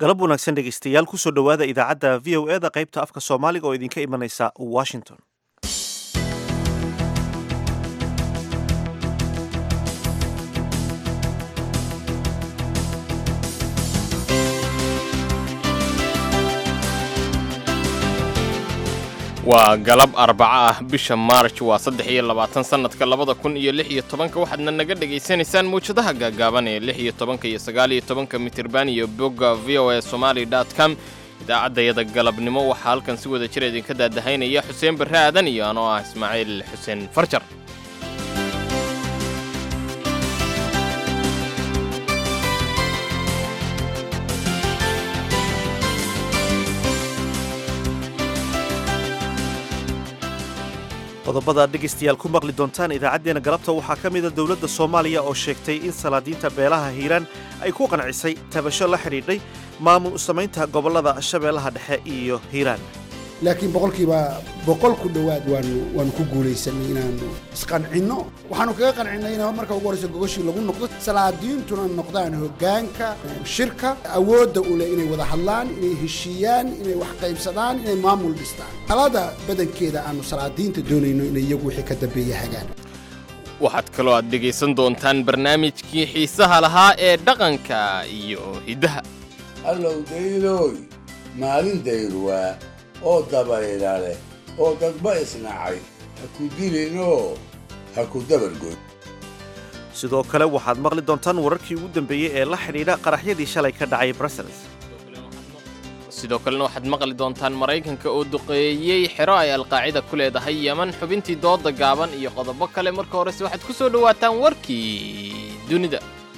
galab wanaagsan dhegaystayaal kusoo dhowaada idaacadda v o eda qaybta afka soomaaliga oo idinka imanaysa washington waa galab arbaco ah bisha maarj waa saddex iyo labaatan sannadka labada kun iyo lix iyo tobanka waxaadna naga dhegaysanaysaan mawjadaha gaagaaban ee lix iyo tobanka iyo sagaal iyo tobanka mitirban iyo bogga v o a somali dot com idaacaddayada galabnimo waxaa halkan si wada jir idinka daadahaynaya xuseen barre aadan iyo anoo ah ismaaciil xuseen farjar qodobada dhegaystayaal ku maqli doontaan idaacaddeenna galabta waxaa ka mida dowladda soomaaliya oo sheegtay in salaadiinta beelaha hiiraan ay ku qancisay tabasho la xidhiidhay maamul samaynta gobollada shabeellaha dhexe iyo hiiraan laakiin boqolkiiba boqol ku dhowaad waanu waanu ku guulaysanay inaanu isqancinno waxaanu kaga qancinnay in marka ugu horreysa gogoshii lagu noqdo salaadiintuna noqdaan hoggaanka shirka awoodda u leh inay wada hadlaan inay heshiiyaan inay wax qaybsadaan inay maamul dhistaan talada badankeeda aanu salaadiinta doonayno inay iyagu wixii ka dambeeya hagaan waxaad kaloo aad dhegaysan doontaan barnaamijkii xiisaha lahaa ee dhaqanka iyo hiddaha allow daylooy maalin dayrwaa oo dabayla leh oo dadba isnacay ha ku dilinoo ha ku dabargoy sidoo kale waxaad maqli doontaan wararkii ugu dambeeyey ee la xidhiidha qaraxyadii shalay ka dhacay brussels sidoo kalena waxaad maqli doontaan maraykanka oo duqeeyey xero ay alqaacida ku leedahay yeman xubintii dooda gaaban iyo qodobo kale marka horese waxaad ku soo dhowaataan warkii dunida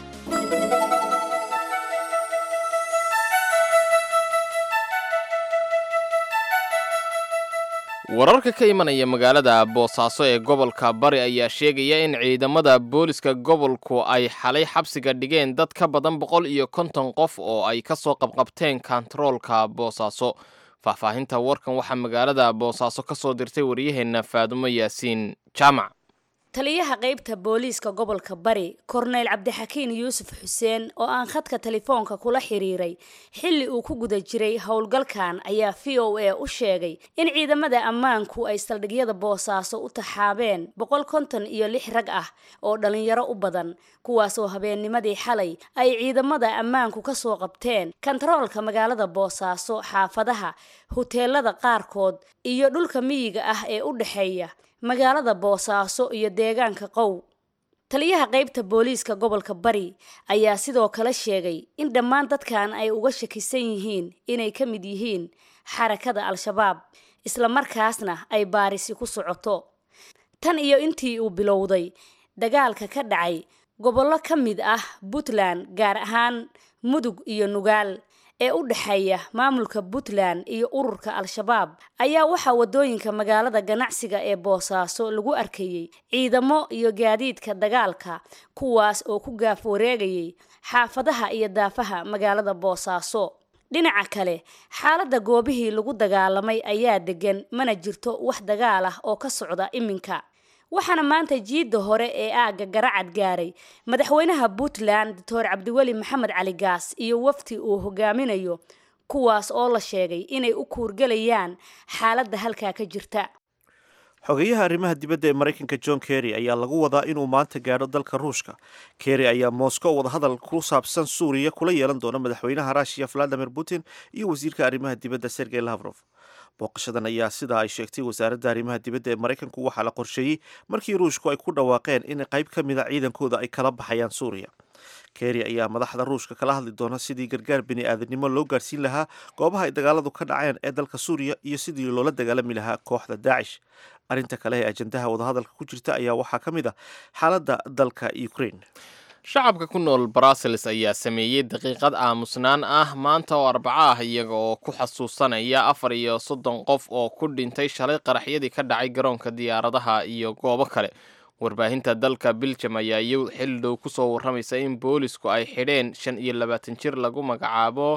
wararka ka imanaya magaalada boosaaso ee gobolka bari ayaa sheegaya in ciidamada booliska gobolku ay xalay xabsiga dhigeen dad ka badan boqol iyo konton qof oo ay ka soo qabqabteen kontaroolka boosaaso faahfaahinta warkan waxaa magaalada boosaaso ka soo dirtay waryaheenna faadumo yaasiin jaamac taliyaha qaybta booliiska gobolka bari korneyl cabdixakiin yuusuf xuseen oo aan khadka telefoonka kula xiriiray xilli uu ku guda jiray howlgalkan ayaa v o a u sheegay in ciidamada ammaanku ay saldhigyada boosaaso u taxaabeen boqol konton iyo lix rag ah oo dhallinyaro u badan kuwaasoo habeennimadii xalay ay ciidamada ammaanku ka soo qabteen kontaroolka magaalada boosaaso xaafadaha huteelada qaarkood iyo dhulka miyiga ah ee u dhexeeya magaalada boosaaso iyo deegaanka qow taliyaha qaybta booliiska gobolka bari ayaa sidoo kale sheegay in dhammaan dadkan ay uga shakisan yihiin inay ka mid yihiin xarakada al-shabaab islamarkaasna ay baarisi ku socoto tan iyo intii uu bilowday dagaalka ka dhacay gobollo ka mid ah puntland gaar ahaan mudug iyo nugaal ee u dhexeeya maamulka puntland iyo ururka al-shabaab ayaa waxaa wadooyinka magaalada ganacsiga ee boosaaso lagu arkayey ciidamo iyo gaadiidka dagaalka kuwaas oo ku gaaf wareegayay xaafadaha iyo daafaha magaalada boosaaso dhinaca kale xaaladda goobihii lagu dagaalamay ayaa degan mana jirto wax dagaal ah oo ka socda iminka waxaana maanta jiidda hore ee aagga garacad gaaray madaxweynaha puntland doctor cabdiweli maxamed cali gaas iyo wafti uu hogaaminayo kuwaas oo la sheegay inay u kuurgelayaan xaaladda halkaa ka jirta xogeyaha arrimaha dibadda ee maraykanka john kerry ayaa lagu wadaa inuu maanta gaadho dalka ruushka kerry ayaa moscow wadahadal ku saabsan suuriya kula yeelan doona madaxweynaha ruushiya valadimir putin iyo wasiirka arrimaha dibadda sergey lavrof booqashadan ayaa sida ay sheegtay wasaaradda arrimaha dibadda ee maraykanku waxaa la qorsheeyey markii ruushku ay ku dhawaaqeen in qayb ka mid a ciidankooda ay kala baxayaan suuriya kerry ayaa madaxda ruushka kala hadli doona sidii gargaar bini aadanimo loo gaarsiin lahaa goobaha ay dagaaladu ka dhaceen ee dalka suuriya iyo sidii loola dagaalami lahaa kooxda daacish arrinta kale ee ajandaha wadahadalka ku jirta ayaa waxaa ka mid ah xaaladda dalka ukraine shacabka ku nool brussels ayaa sameeyey daqiiqad aamusnaan ah maanta oo arbaco ah iyaga oo ku xasuusanaya afar iyo soddon qof oo ku dhintay shalay qaraxyadii ka dhacay garoonka diyaaradaha iyo goobo kale warbaahinta dalka biljam ayaa iy xil dhow kusoo warramaysa in boolisku ay xidheen shan iyo labaatan jir lagu magacaabo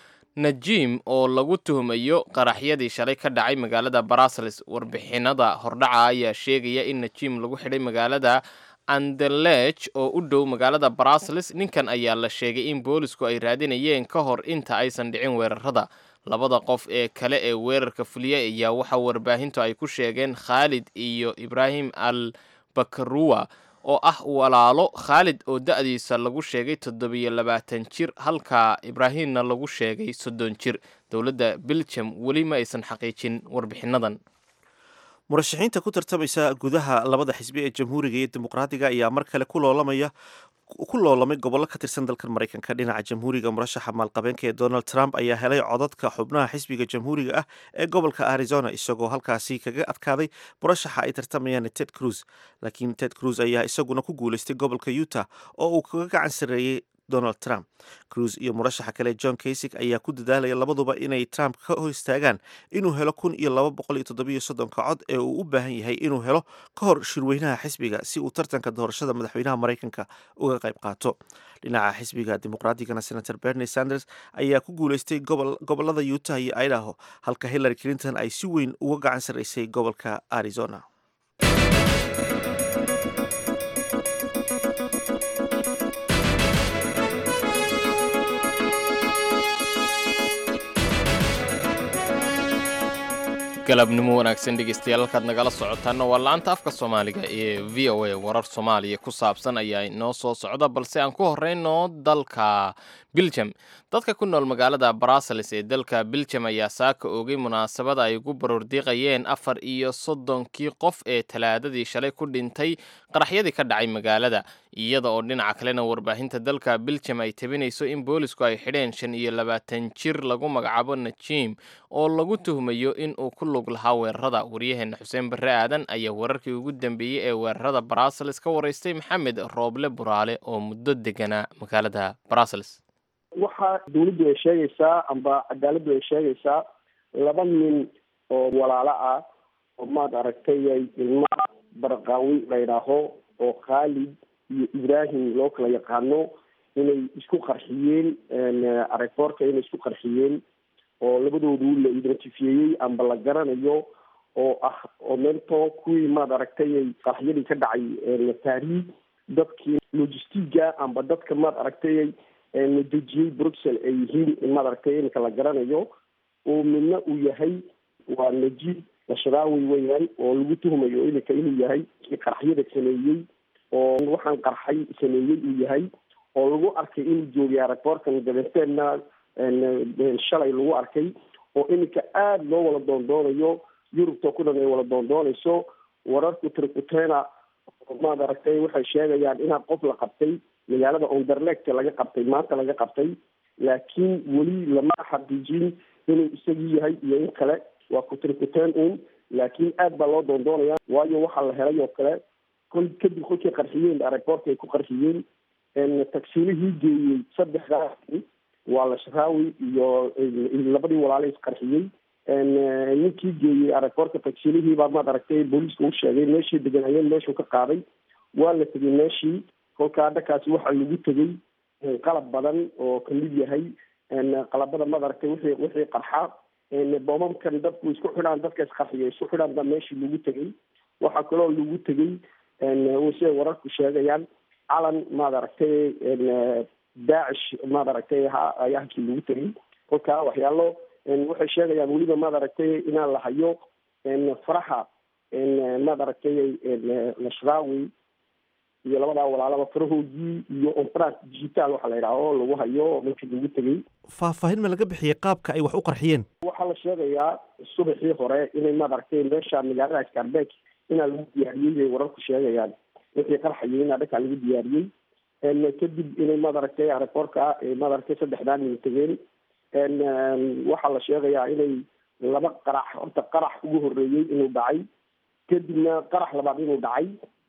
najiim oo lagu tuhmayo qaraxyadii shalay ka dhacay magaalada brussels warbixinada hordhaca ayaa sheegaya in najiim lagu xidhay magaalada andelech oo u dhow magaalada brussels ninkan ayaa la sheegay in boolisku ay raadinayeen ka hor inta aysan dhicin weerarada labada qof ee kale ee weerarka fuliyay ayaa waxaa warbaahintu ay ku sheegeen khaalid iyo ibraahim al bakaruwa oo ah walaalo khaalid oo da-diisa lagu sheegay toddobiyo labaatan jir halka ibraahimna lagu sheegay soddon jir dowladda belgium weli ma aysan xaqiijin warbixinadan murashaxiinta ku tartamaysa gudaha labada xisbi ee jamhuuriga iyo dimuqraadiga ayaa mar kale ku loolamaya ku loolamay gobollo ka tirsan dalkan maraykanka dhinaca jamhuuriga murashaxa maalqabeenka ee donald trump ayaa helay codadka xubnaha xisbiga jamhuuriga ah ee gobolka arizona isagoo halkaasi kaga adkaaday murashaxa ay tartamayaan ted cruz laakiin ted cruz ayaa isaguna ku guuleystay gobolka utah oo uu kaga gacan sarreeyey donald trump cruz iyo murashaxa kale john kasig ayaa ku dadaalaya labaduba inay trump ka hor istaagaan inuu helo kun iyo laba boqol iyo toddobiyo soddonka cod ee uu u baahan yahay inuu helo ka hor shirweynaha xisbiga si uu tartanka doorashada madaxweynaha maraykanka uga qayb qaato dhinaca xisbiga dimuqraatigana senator bernie sanders ayaa ku guuleystay gobolada utah iyo idaho halka hillary clinton ay si weyn uga gacan sarreysay gobolka arizona galabnimo wanaagsan dhegeystayaal halkaad nagala socotaana waa la-anta afka soomaaliga ee v o a warar soomaaliya ku saabsan ayaa inoo soo socda balse aan ku horeyno dalka biljam dadka ku nool magaalada brussels ee dalka biljam ayaa saaka oogay munaasabada ay ugu baroordiiqayeen afar iyo soddonkii qof ee talaadadii shalay ku dhintay qaraxyadii ka dhacay magaalada iyada oo dhinaca kalena warbaahinta dalka biljam ay tabinayso in boolisku ay xidheen shan iyo labaatan jir lagu magacaabo najim oo lagu tuhmayo in uu ku lug lahaa weerarada waryaheena xuseen barre aadan ayaa wararkii ugu dambeeyey ee weerarada brussels ka waraystay maxamed rooble buraale oo muddo deganaa magaalada brussels waxa dawladdu ay sheegaysaa amba cadaaladdu ay sheegaysaa laba nin oo walaalo ah oo maad aragtay ilma barqaawi la yidhaaho oo khaalid iyo ibraahim loo kala yaqaano inay isku qarxiyeen arefoorka inay isku qarxiyeen oo labadoodu la identifieeyey amba la garanayo oo ah oo meelto kuwii maad aragtay qarxiyadii ka dhacay taariikh dadkii logistiga amba dadka maad aragtay dejiyey bruxel ay yihiin maad aragtay iminka la garanayo oo midna uu yahay waa najib nashraawi weyaan oo lagu tuhmayo iminka inuu yahay kii qarxiyada sameeyey oo waxaan qarxay sameeyey uu yahay oo lagu arkay inuu joogay arefoorkan dabeeteenna shalay lagu arkay oo iminka aada loo wada doondoonayo yurubta ku dhan ay wada doondoonayso wararku tricutena maad aragtay waxay sheegayaan inaa qof la qabtay magaalada onderlegta laga qabtay maanta laga qabtay laakiin weli lama xaqiijin inuu isagii yahay iyo in kale waa kutrikuteen un laakiin aad baa loo doondoonaya waayo waxaa la helay oo kale kol kadib kolkay qarxiyeen areportka ay ku qarxiyeen tagsiilihii geeyey saddexdaasi waa lashraawi iyo labadii walaala isqarxiyey ninkii geeyey areportka tagsiilihii baa maad aragtay booliiska u sheegay meeshii deganayeen meeshuu ka qaaday waa la tegay meeshii kolka dhakaasi waxaa lagu tegey qalab badan oo kamid yahay qalabada maad aragtay wixii wixii qarxa boomamkan dadku isku xidhaan dadka isqarxiya isku xidhaan baa meeshii lagu tegey waxaa kaloo lagu tegey siday wararku sheegayaan calan maad aragtay daacish maad aragtay ha ayaa halkii lagu tegey kolka waxyaalo waxay sheegayaan weliba maad aragtay inaan la hayo faraxa maad aragtay nashraawi iyo labadaa walaalaba farahoodii iyo onfrance digital waxaa la yidhaha oo lagu hayo markii lagu tegey faahfaahin ma laga bixiyey qaabka ay wax u qarxiyeen waxaa la sheegayaa subaxii hore inay maad aragtay meesha magaalada scarbeck inaa lagu diyaariyey ay wararku sheegayaan wixii qarxayay inaa dhakaa lagu diyaariyey kadib inay maad aragtay areportka maad aragtay saddexdaan nin tegeen waxaa la sheegayaa inay laba qarax horta qarax ugu horeeyey inuu dhacay kadibna qarax labaad inuu dhacay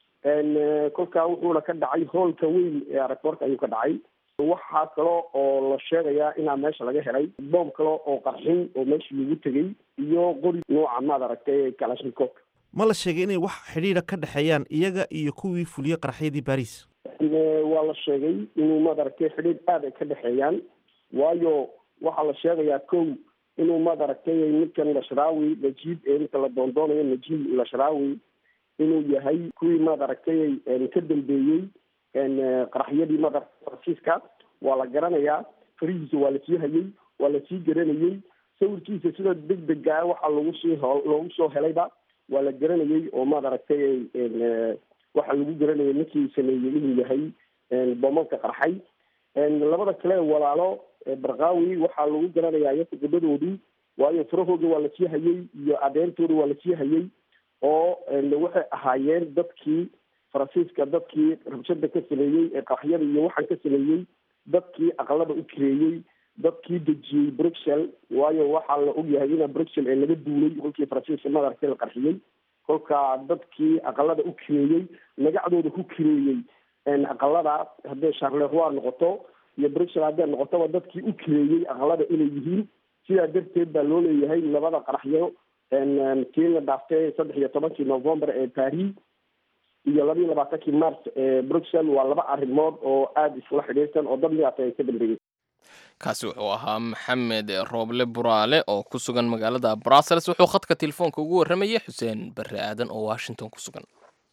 kolkaa wuxuuna ka dhacay hoolka weyn ee areportka ayuu ka dhacay waxaa kalo oo la sheegayaa inaa meesha laga helay boom kale oo qarxin oo meesha lagu tegey iyo qori nooca maad aragtay kalashnikov ma la sheegay inay wax xidhiidha ka dhexeeyaan iyaga iyo kuwii fuliyey qaraxyadii baris waa la sheegay inuu maad aragtay xidhiidh aada ay ka dhexeeyaan waayo waxaa la sheegayaa kow inuu maad aragtay ninkan lashraawi najiib ee ninka la doondoonayo najiib lashraawi inuu yahay kuwii maad aragtay ka dambeeyey qaraxyadii maad faransiiska waa la garanayaa farihiisa waa lasii hayay waa lasii garanayey sawirkiisa sida deg dega ah waxaa lagu sii loogu soo helayba waa la garanayey oo maad aragtay waxaa lagu garanayay ninkii sameeyey inuu yahay boomanka qarxay labada kale walaalo barqaawi waxaa lagu garanayaa iyaku gabadhoodii waayo farahooda waa lasii hayay iyo adeentooda waa lasii hayay oo waxay ahaayeen dadkii faransiiska dadkii rabshada ka sameeyey ee qaraxyada iyo waxaan ka sameeyey dadkii aqalada u kireeyey dadkii dejiyey bruxel waayo waxaa la ogyahay ina bruxel ee laga duulay kolkii faransiiska madarka la qarxiyey kolka dadkii aqalada u kireeyey magacdooda ku kireeyey aqalada hadday charleroi noqoto iyo bruxel hadday noqotoba dadkii u kireeyey aqalada inay yihiin sidaa darteed baa loo leeyahay labada qaraxyo kii la dhaaftay saddex iyo tobankii november ee paris iyo laba iyo labaatankii mars ee bruxel waa laba arrimood oo aada isla xidhiirsan oo dad midaata ay ka dambeeyey kaasi wuxuu ahaa maxamed rooble buraale oo ku sugan magaalada brussels wuxuu khadka telefoonka ugu warramayay xuseen barre aadan oo washington ku sugan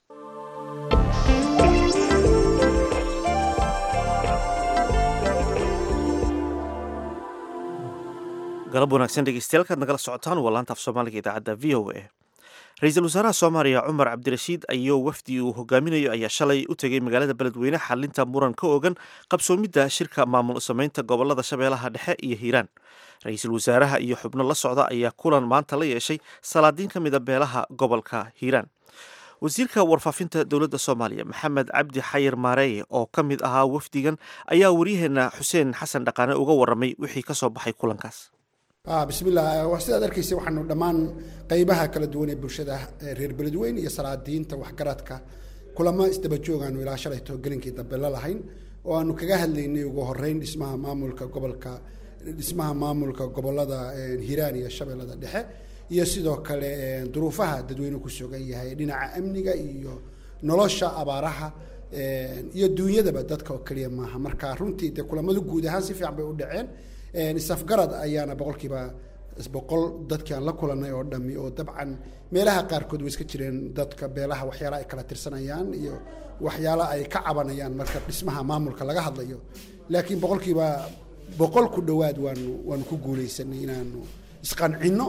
galab wanaagsan dhegeystayaal kaad nagala socotaan waa laanta af soomaaliga idaacadda v o a ra-iisul wasaaraha soomaaliya cumar cabdirashiid ayuu wafdi uu hogaaminayo ayaa shalay u tegey magaalada beledweyne xalinta muran ka ogan qabsoomidda shirka maamul samaynta gobolada shabeellaha dhexe iyo hiiraan ra-iisul wasaaraha iyo xubno la socda ayaa kulan maanta la yeeshay salaadiin ka mida beelaha gobolka hiiraan wasiirka warfaafinta dowladda soomaaliya maxamed cabdi xayir maareeye oo ka mid ahaa wafdigan ayaa waryaheena xuseen xasan dhaqaane uga warramay wixii ka soo baxay kulankaas bismillah sidaad arkaysa waxaanu dhammaan qaybaha kala duwan ee bulshada reer beledweyne iyo salaadiinta waxgaradka kulamo isdaba joogaanu ilaa shalayto gelinkii dambe la lahayn oo aanu kaga hadlaynay ugu horeyn dhismaha maamulka gobolka dhismaha maamulka gobolada hiiraan iyo shabeellada dhexe iyo sidoo kale duruufaha dadweyne ku sugan yahay dhinaca amniga iyo nolosha abaaraha iyo duunyadaba dadka oo keliya maaha marka runtii dee kulamadu guud ahaan si fiican bay u dhaceen isafgarad ayaana boqolkiiba boqol dadkii aan la kulanay oo dhami oo dabcan meelaha qaarkood way iska jireen dadka beelaha waxyaala ay kala tirsanayaan iyo waxyaala ay ka cabanayaan marka dhismaha maamulka laga hadlayo laakiin boqolkiiba boqol ku dhowaad waanu waanu ku guuleysanay inaanu isqancinno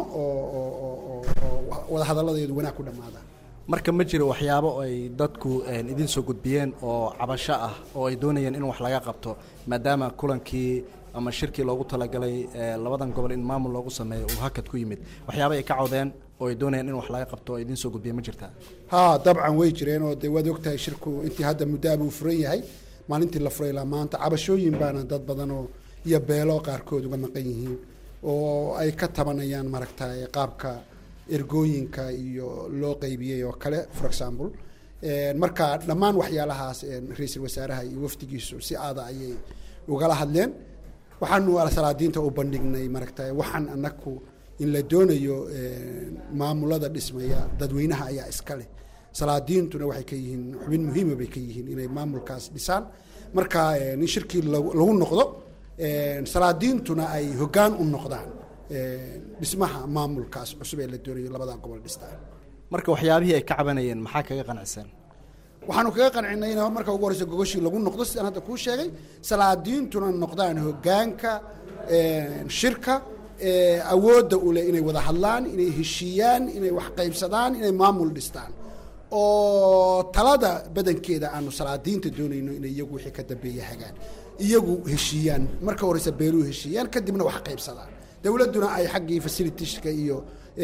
oo wadahadalladeedu wanaag ku dhammaadaan marka ma jiro waxyaabo ay dadku idin soo gudbiyeen oo cabasho ah oo ay doonayeen in wax laga qabto maadaama kulankii ama shirkii loogu talagalay labadan gobol in maamul loogu sameeyo uu hakad ku yimid waxyaaba ay ka codeen oo ay doonayeen in wax laga qabto oo idiin soo gudbiya ma jirtaa ha dabcan way jireen oo de waad ogtahay shirku intii hadda muddaaba uu furan yahay maalintii la furay ilaa maanta cabashooyin baana dad badan oo iyo beelo qaarkood uga maqan yihiin oo ay ka tabanayaan maaragtay qaabka ergooyinka iyo loo qaybiyey oo kale for example marka dhammaan waxyaalahaas ra-iisul wasaaraha iyo wafdigiisu si aada ayay ugala hadleen waxaanu salaadiinta u bandhignay maaragtay waxaan anaku in la doonayo maamulada dhismaya dadweynaha ayaa iska leh salaadiintuna waxay ka yihiin xubin muhiima bay ka yihiin inay maamulkaas dhisaan marka in shirkii lagu noqdo salaadiintuna ay hoggaan u noqdaan dhismaha maamulkaas cusub ee la doonayo labada gobol dhistaan marka waxyaabihii ay ka cabanayeen maxaa kaga qanacsan waxaanu kaga qancinay in marka ugu horeysa gogoshii lagu noqdo sidaan hadda kuu sheegay salaadiintuna noqdaan hoggaanka shirka awoodda u leh inay wada hadlaan inay heshiiyaan inay wax qaybsadaan inay maamul dhistaan oo talada badankeeda aanu salaadiinta doonayno inay iyagu wixii ka dambeeya hagaan iyagu heshiiyaan marka horeysa beeluhu heshiiyaan kadibna wax qaybsadaan dowladduna ay xaggii facilitieska iyo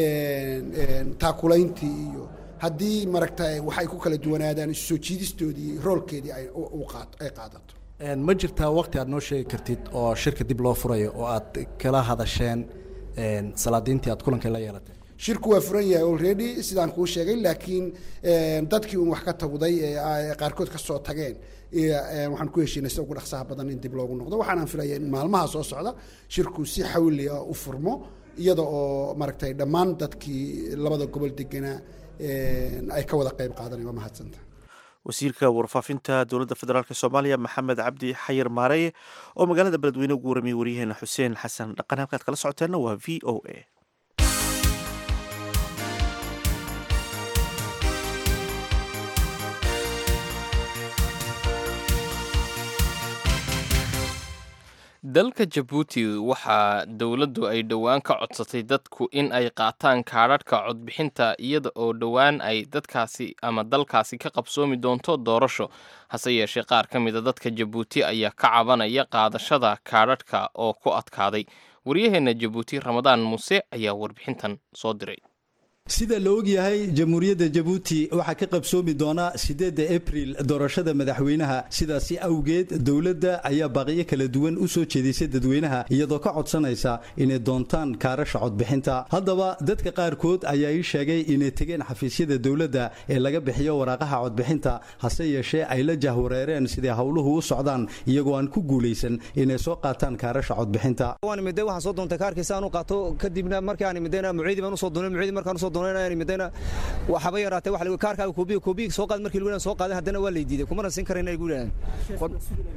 taakulayntii iyo haddii maragta waxay ku kala duwanaadaan isu soo jiidistoodii roolkeedii ay ay qaadato ma jirtaa waqti aad noo sheegi kartid oo shirka dib loo furayo oo aad kala hadasheen salaadiintii aad kulanka la yeelatay shirku waa furan yahay already sidaan kuu sheegay laakiin dadkii un wax ka tawday ee qaarkood kasoo tageen waxaan ku heshiinay sida ugu dhaqsaha badan in dib loogu noqdo waxaanaan filaya in maalmaha soo socda shirku si xawli ah u furmo iyada oo maaragtay dhammaan dadkii labada gobol deganaa ay ka wada qayb qaadanay waa mahadsanta wasiirka warfaafinta dowladda federaalk soomaaliya maxamed cabdi xayir maareye oo magaalada beledweyne ugu warramiyey waryaheena xuseen xasan dhaqan halkaad kala socoteenna waa v o a dalka jabuuti waxaa dowladdu ay dhowaan ka codsatay dadku in ay qaataan kaadhadhka codbixinta iyada oo dhowaan ay dadkaasi ama dalkaasi ka qabsoomi doonto doorasho hase yeeshee qaar ka mida dadka jabuuti ayaa ka cabanaya qaadashada kaadhadhka oo ku adkaaday waryaheenna jabuuti ramadaan muuse ayaa warbixintan soo diray sida la ogyahay jamhuuriyadda jabuuti waxaa ka qabsoomi doona sideedda abril doorashada madaxweynaha sidaasi awgeed dowladda ayaa baaqiyo kala duwan u soo jeedisay dadweynaha iyadoo ka codsanaysa inay doontaan kaarasha codbixinta haddaba dadka qaarkood ayaa ii sheegay inay tegeen xafiisyada dowladda ee laga bixiyo waraaqaha codbixinta hase yeeshee ay la jahwareereen sidai howluhu u socdaan iyagoo aan ku guulaysan inay soo qaataan kaarasha codbixinta waxaan soo doontay kaarkiisa aan u qaato kadibna markii aan midayna muciidi baan usoo doonay muciidi markaan usoo midayna waxaba yaraatay waxa kaarkaaga koobiga koobiga soo qaad markii lagu soo qaaday haddana waa la diiday kumana siin karayna ay gu yidhahdeen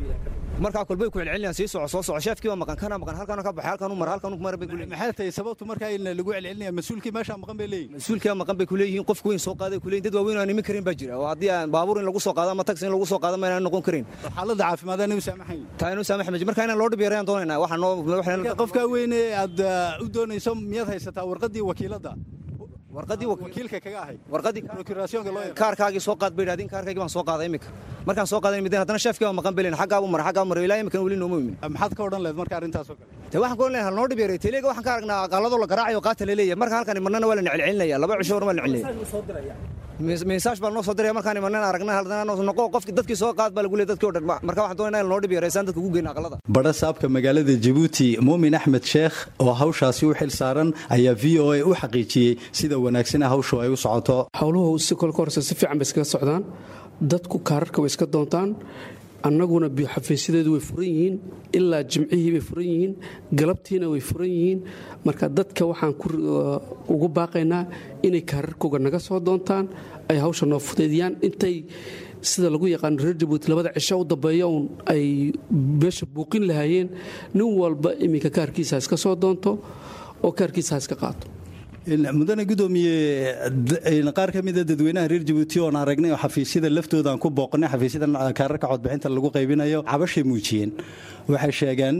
markaa kolbay ku celcelinayaan sii soco soo soco sheefkii waa maqan kana maqan halkaana ka baxay halkaanu mara halkaanu mara bay kuleeyihin maxay tahay sababtu markaa in lagu celcelinaya mas-uulkii meesha maqan bay leeyihin mas-uulkii maqan bay kuleeyihiin qofku weyn soo qaaday kuleeyihin dad waaweyn aan imin karin baa jira oo haddii aan baabuur in lagu soo qaado ama taxi in lagu soo qaado ma inaan noqon karin xaaladda caafimaad aan u saamaxayn taa inuu saamaxmay marka inaan loo dhib yarayaan doonaynaa waxaa noo qofkaa weyne aad u doonayso miyaad haysataa warqaddii wakiiladda warqadii wakiilka kaga ahayd warqadii procurationka loo kaarkaagii soo qaad bay yidhahdeen kaarkaagii baan soo qaaday imika markaan soo qaaday mideen haddana sheefkii baa maqan belen xaggaa buu maray xaggaa maray ilaa imikan weli nooma imin maxaad ka odhan lehed marka arrintaas oo kale te waxaan ka odhan lehay halnoo dhib yaray teleega waxaan ka aragnaa aqaaladoo la garaacayo qaata la leeyahay marka halkan imanana waa la celcelinaya laba cisho war waa la celinaya meesaash baa noo soo diraya markaan imanana aragna haddana noqo qofki dadkii soo qaad baa lagu leeyay dadkii o dhan marka waxaan doonayna in loo dhib yareysaan dadka ugu geyna aqalada badha saabka magaalada jabuuti muumin axmed sheekh oo hawshaasi u xil saaran ayaa v o a u xaqiijiyey sida wanaagsana hawshu ay u socoto howluhu si kolka horse si fiican bay iskaga socdaan dadku kaararka way iska doontaan annaguna xafiisyadeedu way furan yihiin ilaa jimcihii bay furan yihiin galabtiina way furan yihiin marka dadka waxaan ugu baaqaynaa inay kaararkooga naga soo doontaan ay hawsha noo fudaydiyaan intay sida lagu yaqaano reer jabuuti labada cisho u dambeeya uun ay beesha buuqin lahaayeen nin walba iminka kaarkiisa ha iska soo doonto oo kaarkiisa ha iska qaato mudane gudoomiye qaar ka mida dadweynaha reer jabuuti oon aragnay oo xafiisyada laftooda aan ku booqnay xafiisyada kaararka codbixinta lagu qaybinayo cabashay muujiyeen waxay sheegeen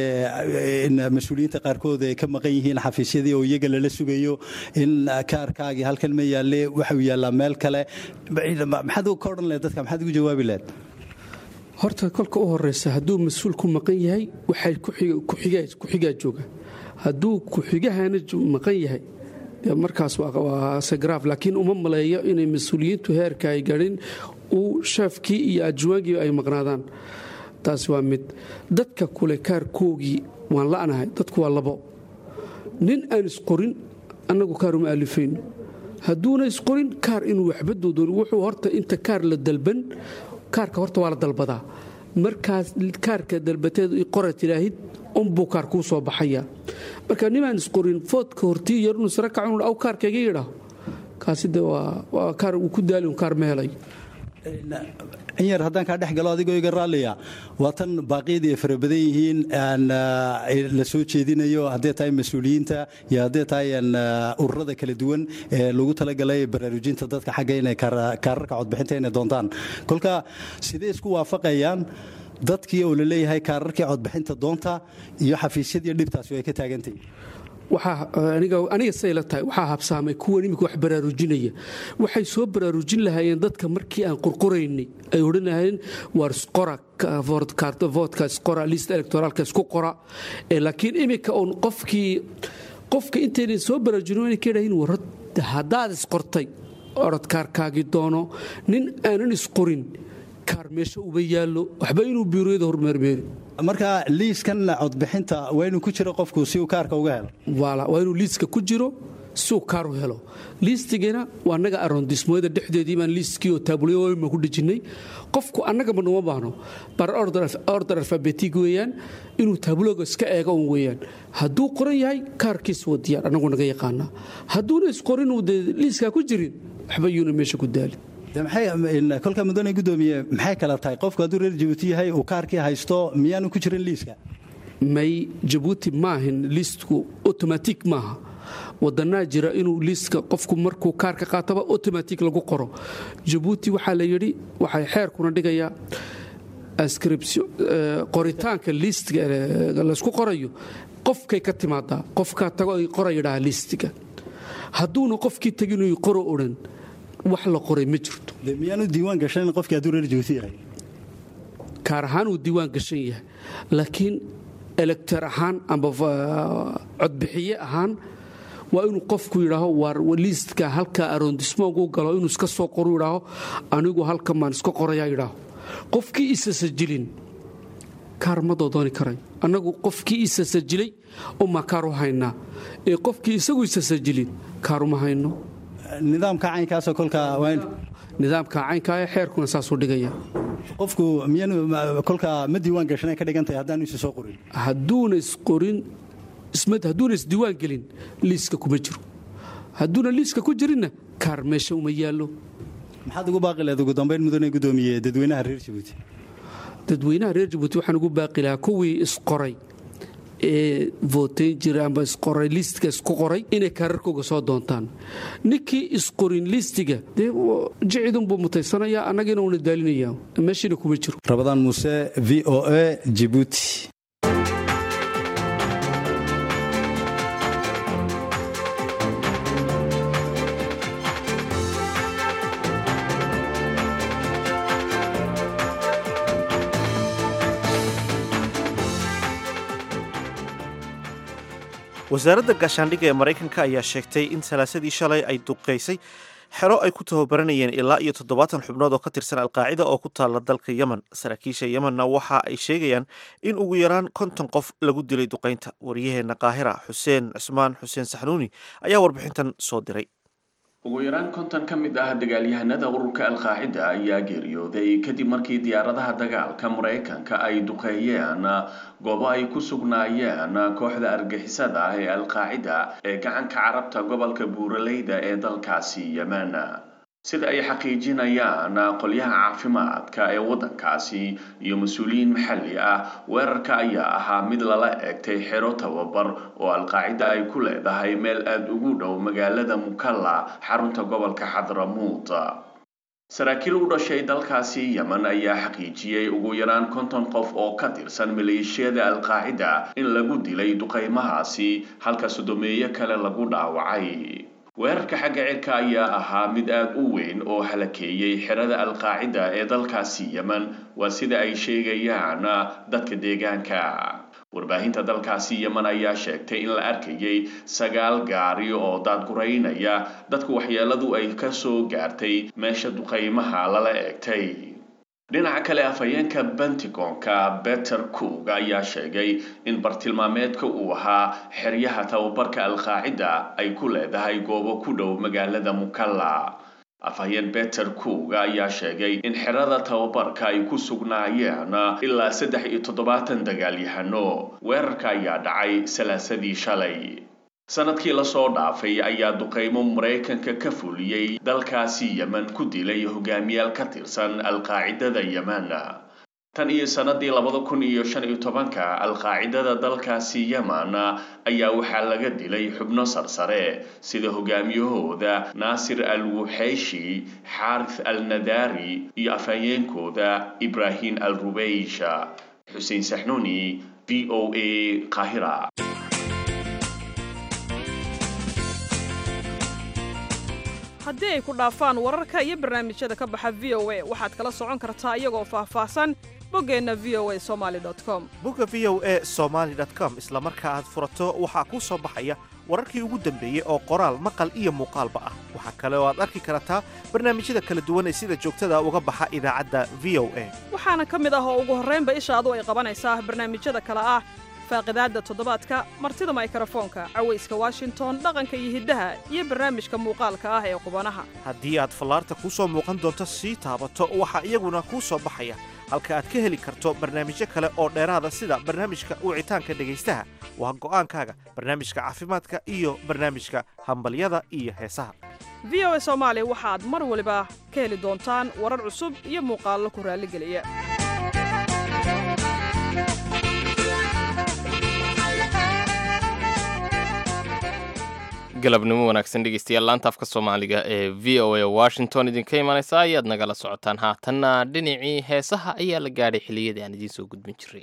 in mas-uuliyiinta qaarkood ay ka maqan yihiin xafiisyadii oo iyaga lala sugayo in kaarkaagii halkan ma yaalle waxuu yaallaa meel kale maxaad ka odhan lehed dadka maxaad ugu jawaabi lehed horta kolka u horeysa hadduu mas-uul ku maqan yahay waxay ku-xigaa jooga hadduu ku-xigahana maqan yahay markaas waa segraaf laakiin uma maleeyo inay mas-uuliyiintu heerka ay garin uu sheefkii iyo ajwaangii ay maqnaadaan taasi waa mid dadka kule kaarkoogii waan la'nahay dadku waa labo nin aan isqorin annagu kaar uma alifayno hadduuna isqorin kaar inuu waxba doodoon wuxuu horta inta kaar la dalban kaarka horta waa la dalbadaa markaas kaarka dalbateedu qora tilaahid unbuu kaar kuu soo baxaya marka nimaan isqorin foodka hortii iyo inuu sara kacu aw kaarkayga yidhaaho kaasi de waa kaar uu ku daali un kaar ma helay in yar haddaan kaa dhex galo adigoo iga raalliya waa tan baaqyadii ay fara badan yihiin la soo jeedinayo hadday tahay mas-uuliyiinta iyo hadday tahay ururada kala duwan ee lagu talagalay baraarujinta dadka xagga inay kaararka codbixinta inay doontaan kolka sidee isku waafaqayaan dadkii oo la leeyahay kaararkii codbixinta doonta iyo xafiisyadii dhibtaasi ay ka taagantahy aniga say la tahay waxaa habsaamay kuwan imika wax baraarujinaya waxay soo baraarujin lahaayeen dadka markii aan qorqoraynay ay odhan lahaayeen waar isqora voodka isqora list electoraalka isku qora laakiin imika uun qofkii qofka intaynan soo baraarujin inay ka yidhahiin war haddaad isqortay orodkaarkaagii doono nin aanan isqorin kaar meesha uba yaallo waxba inuu biirooyada hormeermeeri marka liiskan codbixinta waa inuu ku jiro qofku si uu kaarka uga helo waa inuu liiska ku jiro si uu kaar u helo liistigina waa annaga arondismooyada dhexdeedii baan liiskii oo taabulyoima ku dejinnay qofku annagaba numa baahno bar order alfabetig weeyaan inuu taabulooga iska eego un weeyaan hadduu qoran yahay kaarkiisa wadiyaan annagu naga yaqaanaa hadduuna isqorinuu dee liiskaa ku jirin waxba yuuna meesha ku daali kolka mudane gudoomiye maxay kala tahay qofku hadduu reer jabuuti yahay uu kaarkii haysto miyaanu ku jirin liiska may jabuuti maahin liistku otomatik maaha wadanaa jira inuu liiska qofku markuu kaarka qaataba otomatik lagu qoro jabuuti waxaa la yidhi waxay xeerkuna dhigayaa ascription qoritaanka liistiga laysku qorayo qofkay ka timaadaa qofkaa tago ay qora yidhaha liistiga hadduuna qofkii tegin qoro odhan wax la qoray ma jirto miyaanu diiwaan gashan qofkii hadduu reer jabuuti yahay kaar ahaan uu diiwaan gashan yahay laakiin elector ahaan amba codbixiye ahaan waa inuu qofku yidhaaho waar liistka halka arondismogu galo inuu iska soo qoru yidhaaho anigu halkan baan iska qorayaa yidhaaho qofkii isa sajilin kaar ma doodooni karay annagu qofkii isa sajilay umaa kaar u haynaa ee qofkii isagu isa sajilin kaaruma hayno nidaamka caynkaasoo kolkaa nidaamka caynkaa ee xeerkuna saasuu dhigaya qofku miyaanu kolkaa ma diiwaan gashanay ka dhigan tahay haddaanu isa soo qorin hadduuna isqorin hadduuna isdiiwaan gelin liiska kuma jiro hadduuna liiska ku jirinna kaar meesha uma yaallo maxaad ugu baaqi lahayd ugu dambayn mudane gudoomiye dadweynaha reer jabuuti dadweynaha reer jabuuti waxaan ugu baaqi lahaa kuwii isqoray ee votayn jira amba isqoray liistka isku qoray inay kaararkooga soo doontaan ninkii isqorin liistiga dee jicidunbuu mutaysanayaa annagina uuna daalinaya meeshiina kuma jiro rabadaan muuse v o a jibuuti wasaaradda gaashaandhigga ee maraykanka ayaa sheegtay in salaasadii shalay ay duqaysay xero ay ku tababaranayeen ilaa iyo toddobaatan xubnood oo ka tirsan alqaacida oo ku taalla dalka yemen saraakiisha yemenna waxa ay sheegayaan in ugu yaraan konton qof lagu dilay duqaynta wariyaheenna qaahira xuseen cismaan xuseen saxnuuni ayaa warbixintan soo diray ugu yaraan konton ka mid ah dagaalyahanada ururka alqaacida ayaa geeriyooday kadib markii diyaaradaha dagaalka maraykanka ay duqeeyeen goobo ay ku sugnaayeen kooxda argixisada ah ee alqaacida ee gacanka carabta gobolka buuraleyda ee dalkaasi yemen sida ay xaqiijinayaan qolyaha caafimaadka ee waddankaasi iyo mas-uuliyiin maxalli ah weerarka ayaa ahaa mid lala eegtay xero tababar oo alqaacida ay ku leedahay meel aada ugu dhow magaalada mukalla xarunta gobolka xadramuut saraakiil u dhashay dalkaasi yemen ayaa xaqiijiyey ugu yaraan konton qof oo ka tirsan maleeshiyada alqaacida in lagu dilay duqaymahaasi halka sodomeeyo kale lagu dhaawacay weerarka xagga cirka ayaa ahaa mid aada u weyn oo halakeeyey xerada alqaacida ee dalkaasi yemen waa sida ay sheegayaan dadka deegaanka warbaahinta dalkaasi yemen ayaa sheegtay in la arkayay sagaal gaari oo daadguraynaya dadku waxyeeladu ay ka soo gaartay meesha duqaymaha lala eegtay dhinaca kale afhayeenka bentigonka beter coog ayaa sheegay in bartilmaameedka uu ahaa xeryaha tababarka alqaacida ay ku leedahay goobo ku dhow magaalada mukalla afhayeen beter coog ayaa sheegay in xerada tababarka ay ku sugnaayeen ilaa saddex iyo toddobaatan dagaalyahano weerarka ayaa dhacay salaasadii shalay sanadkii lasoo dhaafay ayaa duqaymo maraykanka ka fuliyey dalkaasi yemen ku dilay hogaamiyaal ka tirsan alqaacidada yemen tan iyo sanadii labada kun iyo shan iyo tobanka alqaacidada dalkaasi yemen ayaa waxaa laga dilay xubno sarsare sida hogaamiyahooda naasir al wuxeyshi xaarith al nadari iyo afhayeenkooda ibrahim al rubeysha xuseen saxnuuni v o a qaahira haddii ay ku dhaafaan wararka iyo barnaamijyada ka baxa v o a waxaad kala socon kartaa iyagoo faahfaahsan boggeenna v o a somaali com bogga v o a somaali com isla marka aad furato waxaa kuu soo baxaya wararkii ugu dambeeyey oo qoraal maqal iyo muuqaalba ah waxaa kale oo aad arki kartaa barnaamijyada kala duwan ee sida joogtada uga baxa idaacadda v o a waxaana ka mid ah oo ugu horraynba ishaadu ay qabanaysaa barnaamijyada kale ah faaqidaadda toddobaadka martida maykrofoonka cawayska washington dhaqanka iyo hiddaha iyo barnaamijka muuqaalka ah ee qubanaha haddii aad fallaarta kuu soo muuqan doonto sii taabato waxaa iyaguna kuu soo baxaya halka aad ka heli karto barnaamijyo kale oo dheeraada sida barnaamijka wicitaanka dhegaystaha waa go'aankaaga barnaamijka caafimaadka iyo barnaamijka hambalyada iyo heesaha v o a soomaali waxaad mar waliba ka heli doontaan warar cusub iyo muuqaallo ku raalligeliya galabnimo wanaagsan dhegeystayaal laanta afka soomaaliga ee v o a washington idinka imanaysa ayaad nagala socotaan haatanna dhinacii heesaha ayaa la gaadhay xilliyadii aan idiin soo gudbin jiray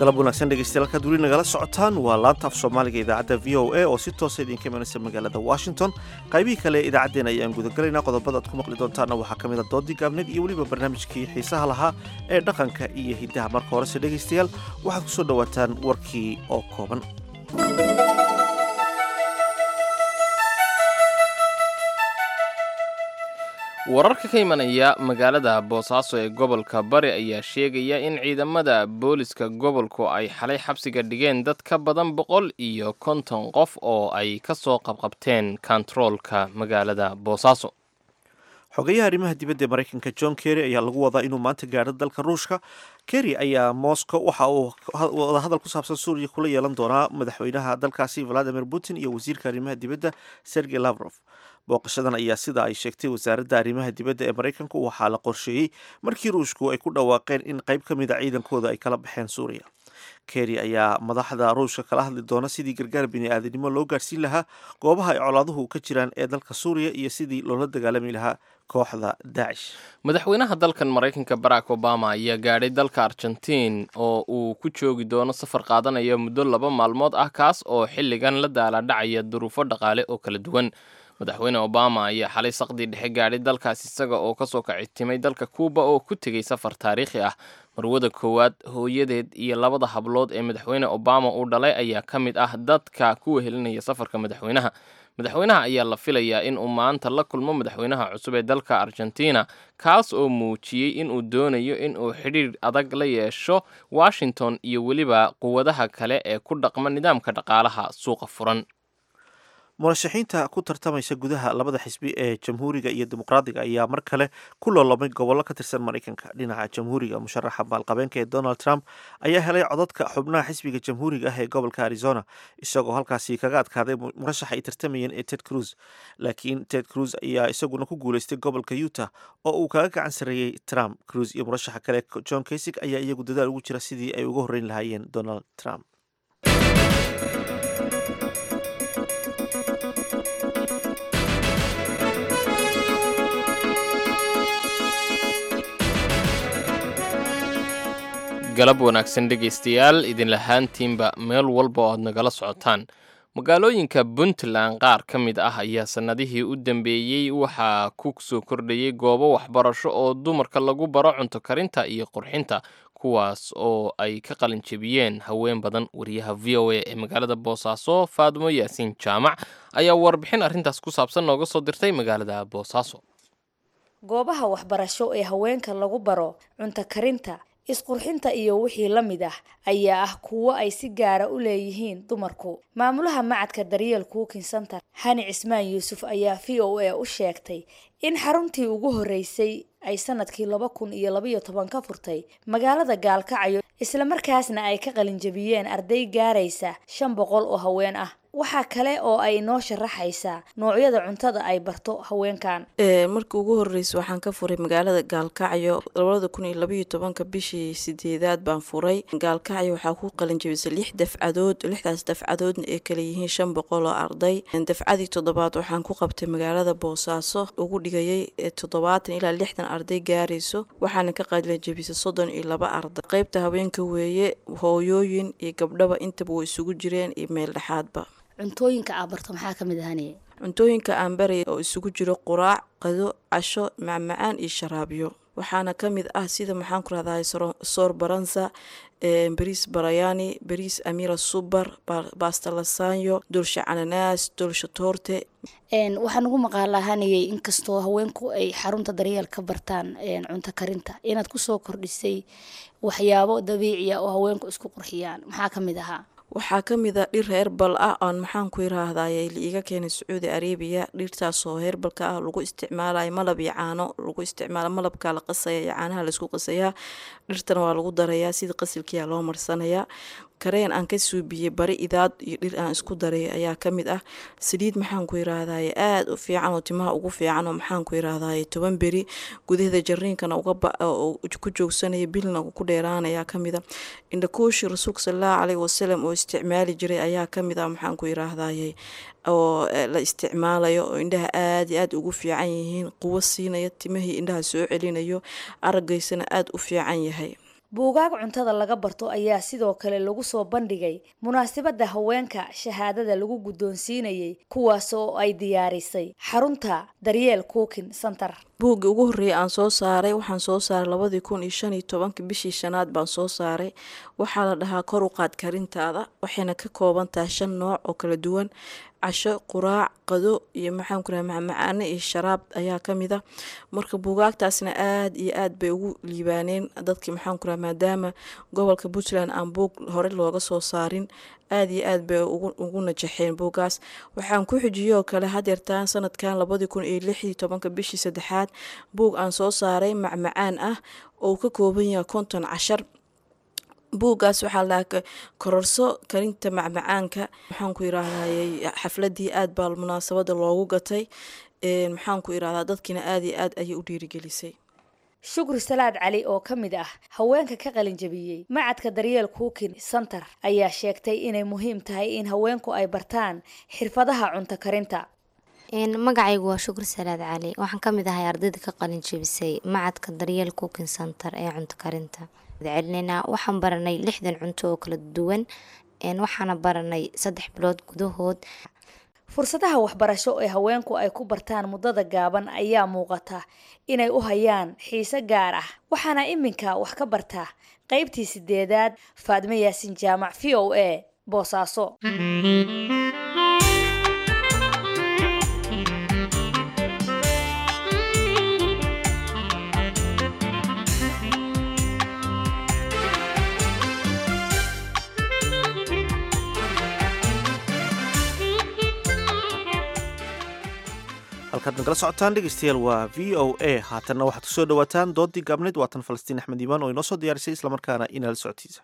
galab wanaagsan dhegeystayaal halkaad weli nagala socotaan waa laanta af soomaaliga idaacadda v o a oo si toosa idinka imanaysa magaalada washington qaybihii kale ee idaacaddeen ayaan gudagalaynaa qodobada aad ku maqli doontaana waxaa ka mid a doodii gaabneed iyo weliba barnaamijkii xiisaha lahaa ee dhaqanka iyo hiddaha marka horese dhegaystayaal waxaad ku soo dhowaataan warkii oo kooban wararka ka imanaya magaalada boosaaso ee gobolka bari ayaa sheegaya in ciidamada booliska gobolku ay xalay xabsiga dhigeen dad ka badan boqol iyo konton qof oo ay ka soo qabqabteen kontaroolka magaalada boosaaso xogeyaha arrimaha dibadda ee maraykanka john kerry ayaa lagu wadaa inuu maanta gaadho dalka ruushka kerry ayaa moscow waxa uu wadahadal ku saabsan suuriya kula yeelan doonaa madaxweynaha dalkaasi valadimir putin iyo wasiirka arrimaha dibadda sergey lavrof booqashadan ayaa sida ay sheegtay wasaaradda arrimaha dibadda ee maraykanku waxaa la qorsheeyey markii ruushku ay ku dhawaaqeen in qayb ka mid a ciidankooda ay kala baxeen suuriya kerry ayaa madaxda ruushka kala hadli doona sidii gargaar bini-aadanimo loo gaarsiin lahaa goobaha ay colaaduhu ka jiraan ee dalka suuriya iyo sidii loola dagaalami lahaa kooxda daacish madaxweynaha dalkan maraykanka barack obama ayaa gaadhay dalka argentiin oo uu ku joogi doono safar qaadanaya muddo laba maalmood ah kaas oo xilligan la daaladhacaya duruufo dhaqaale oo kala duwan madaxweyne obama ayaa xalay saqdii dhexe gaadhay dalkaas isaga oo kasoo kacitimay dalka kuuba oo ku tegay safar taariikhi ah marwada koowaad hooyadeed iyo labada hablood ee madaxweyne obama uu dhalay ayaa ka mid ah dadka ku wehelinaya safarka madaxweynaha madaxweynaha ayaa la filayaa in uu maanta la kulmo madaxweynaha cusub ee dalka argentina kaas oo muujiyey inuu doonayo inuu xidhiir adag la yeesho washington iyo weliba quwadaha kale ee ku dhaqma nidaamka dhaqaalaha suuqa furan murashaxiinta ku tartamaysa gudaha labada xisbi ee jamhuuriga iyo dimuqraadiga ayaa mar kale ku loolomay gobollo ka tirsan maraykanka dhinaca jamhuuriga musharaxa maalqabeenka ee donald trump ayaa helay codadka xubnaha xisbiga jamhuuriga ah ee gobolka arizona isagoo halkaasi kaga adkaaday murashaxa ay tartamayeen ee ted cruz laakiin ted cruz ayaa isaguna ku guuleystay gobolka utah oo uu kaga gacan sarreeyey trump cruz iyo murashaxa kale john kasig ayaa iyagu dadaal ugu jira sidii ay uga horreyn lahaayeen donald trump galab wanaagsan dhegaystayaal idinlahaantiinba meel walba oo aad nagala socotaan magaalooyinka puntland qaar ka mid ah ayaa sannadihii u dambeeyey waxaa ku soo kordhayay goobo waxbarasho oo dumarka lagu baro cunto karinta iyo qurxinta kuwaas oo ay ka qalin jebiyeen haween badan wariyaha v o a ee magaalada boosaaso faadmo yaasiin jaamac ayaa warbixin arrintaas ku saabsan nooga soo dirtay magaalada boosaaso goobaha waxbarasho ee haweenka lagu baro cunto karinta isqurxinta iyo wixii la mid ah ayaa ah kuwo ay si gaara u leeyihiin dumarku maamulaha macadka daryeel cooking center hani cismaan yuusuf ayaa v o a u sheegtay in xaruntii ugu horreysay ay sanadkii laba kun iyo labaiyo toban ka furtay magaalada gaalkacyo islamarkaasna ay ka qalinjabiyeen arday gaaraysa shan boqol oo haween ah waxaa kale oo ay noo sharaxaysaa noocyada cuntada ay barto haweenkan markii ugu horreysa waxaan ka furay magaalada gaalkacyo labada kun iyo labaiyo tobanka bishii sideedaad baan furay gaalkacyo waxaa ku qalinjabisay lix dafcadood lixdaas dafcadoodna ay kala yihiin shan boqol oo arday dafcadii toddobaad waxaan ku qabtay magaalada boosaaso ugu dhigayay toddobaatan ilaa lixdan arday gaarayso waxaana ka qalinjabisay soddon iyo laba arday qeybta haweenka weeye hooyooyin iyo gabdhaba intaba way isugu jireen iyo meel dhexaadba cuntooyinka aa barto maxaa ka mid ahaniye cuntooyinka aan baraya oo isugu jiro quraac qado casho macmacaan iyo sharaabyo waxaana ka mid ah sida maxaan ku rahdahay soor baransa bariis barayani bariis amira subar basta lasanyo dolsha cananaas dolsha toorte waxaan ugu maqaalahanayay inkastoo haweenku ay xarunta daryeel ka bartaan cunto karinta inaad kusoo kordhisay waxyaabo dabiiciya oo haweenku isku qurxiyaan maxaa ka mid ahaa waxaa ka mid a dhir heerbal ah oon maxaan ku yiraahdaye liiga keenay sacuudi arabiya dhirtaasoo heerbalka ah lagu isticmaalayo malab iyo caano lagu isticmaalo malabka la qasaya iyo caanaha laisku qasayaa dhirtana waa lagu darayaa sida qasilkiyaa loo marsanayaa kareen aan ka suubiyey bari idaad iyo dhir aan isku daray ayaa ka mid ah saliid maxaan ku yiraahdaye aada u fiican oo timaha ugu fiican oo maxaan ku yiraahdaye toban beri gudaheeda jariinkana ku joogsanaya bilna ku dheeraanaya ka mid a indhakuushi rasuulka salallahu caleyhi wasalam oo isticmaali jiray ayaa ka mid ah maxaan ku yiraahdaye oo la isticmaalayo oo indhaha aada iyo aada ugu fiican yihiin quwo siinaya timahii indhaha soo celinayo aragaysana aada u fiican yahay buugaag cuntada laga barto ayaa sidoo kale lagu soo bandhigay munaasabadda haweenka shahaadada lagu guddoonsiinayay kuwaas oo ay diyaarisay xarunta daryeel cooking center buuggii ugu horreeyay aan soo saaray waxaan soo saaray labadii kun iyo shan iyo tobankii bishii shanaad baan soo saaray waxaa la dhahaa kor u qaad karintaada waxayna ka kooban tahay shan nooc oo kala duwan casho quraac qado iyo maxaan ku raha macmacaane iyo sharaab ayaa ka mid a marka buugaagtaasna aada iyo aad bay ugu liibaaneen dadkii maxaan ku raha maadaama gobolka puntland aan buug hore looga soo saarin aada iyo aad bay ugu najaxeen buuggaas waxaan ku xijiyoo kale hadeertaan sanadkan labadii kun iyo lixdii tobanka bishii saddexaad buug aan soo saaray macmacaan ah oo uu ka kooban yahay konton cashar buuggaas waxaa lahaa kororso karinta macmacaanka maxaan ku yiraahday xafladii aad baa munaasabada loogu gatay maxaan ku irahdaa dadkiina aada iyo aad ayay u dhiirigelisay shukri salaad cali oo ka mid ah haweenka ka qalinjabiyey macadka daryeel cooking center ayaa sheegtay inay muhiim tahay in haweenku ay bartaan xirfadaha cunto karinta magacaygu waa shukri salaad cali waxaan ka mid ahay ardayda ka qalinjabisay macadka daryeel cooking center ee cunto karinta celinayna waxaan baranay lixdan cunto oo kala duwan waxaana baranay saddex bilood gudahood fursadaha waxbarasho ee haweenku ay ku bartaan muddada gaaban ayaa muuqata inay u hayaan xiise gaar ah waxaana iminka wax ka barta qaybtii sideedaad faadme yaasin jaamac v o a boosaaso halkaad nagala socotaan dhegeystayaal waa v o a haatanna waxaad kusoo dhawaataan doodii gaabneyd waatan falastiin axmed iimaan oo inoo soo diyaarisay islamarkaana inaala socotiisa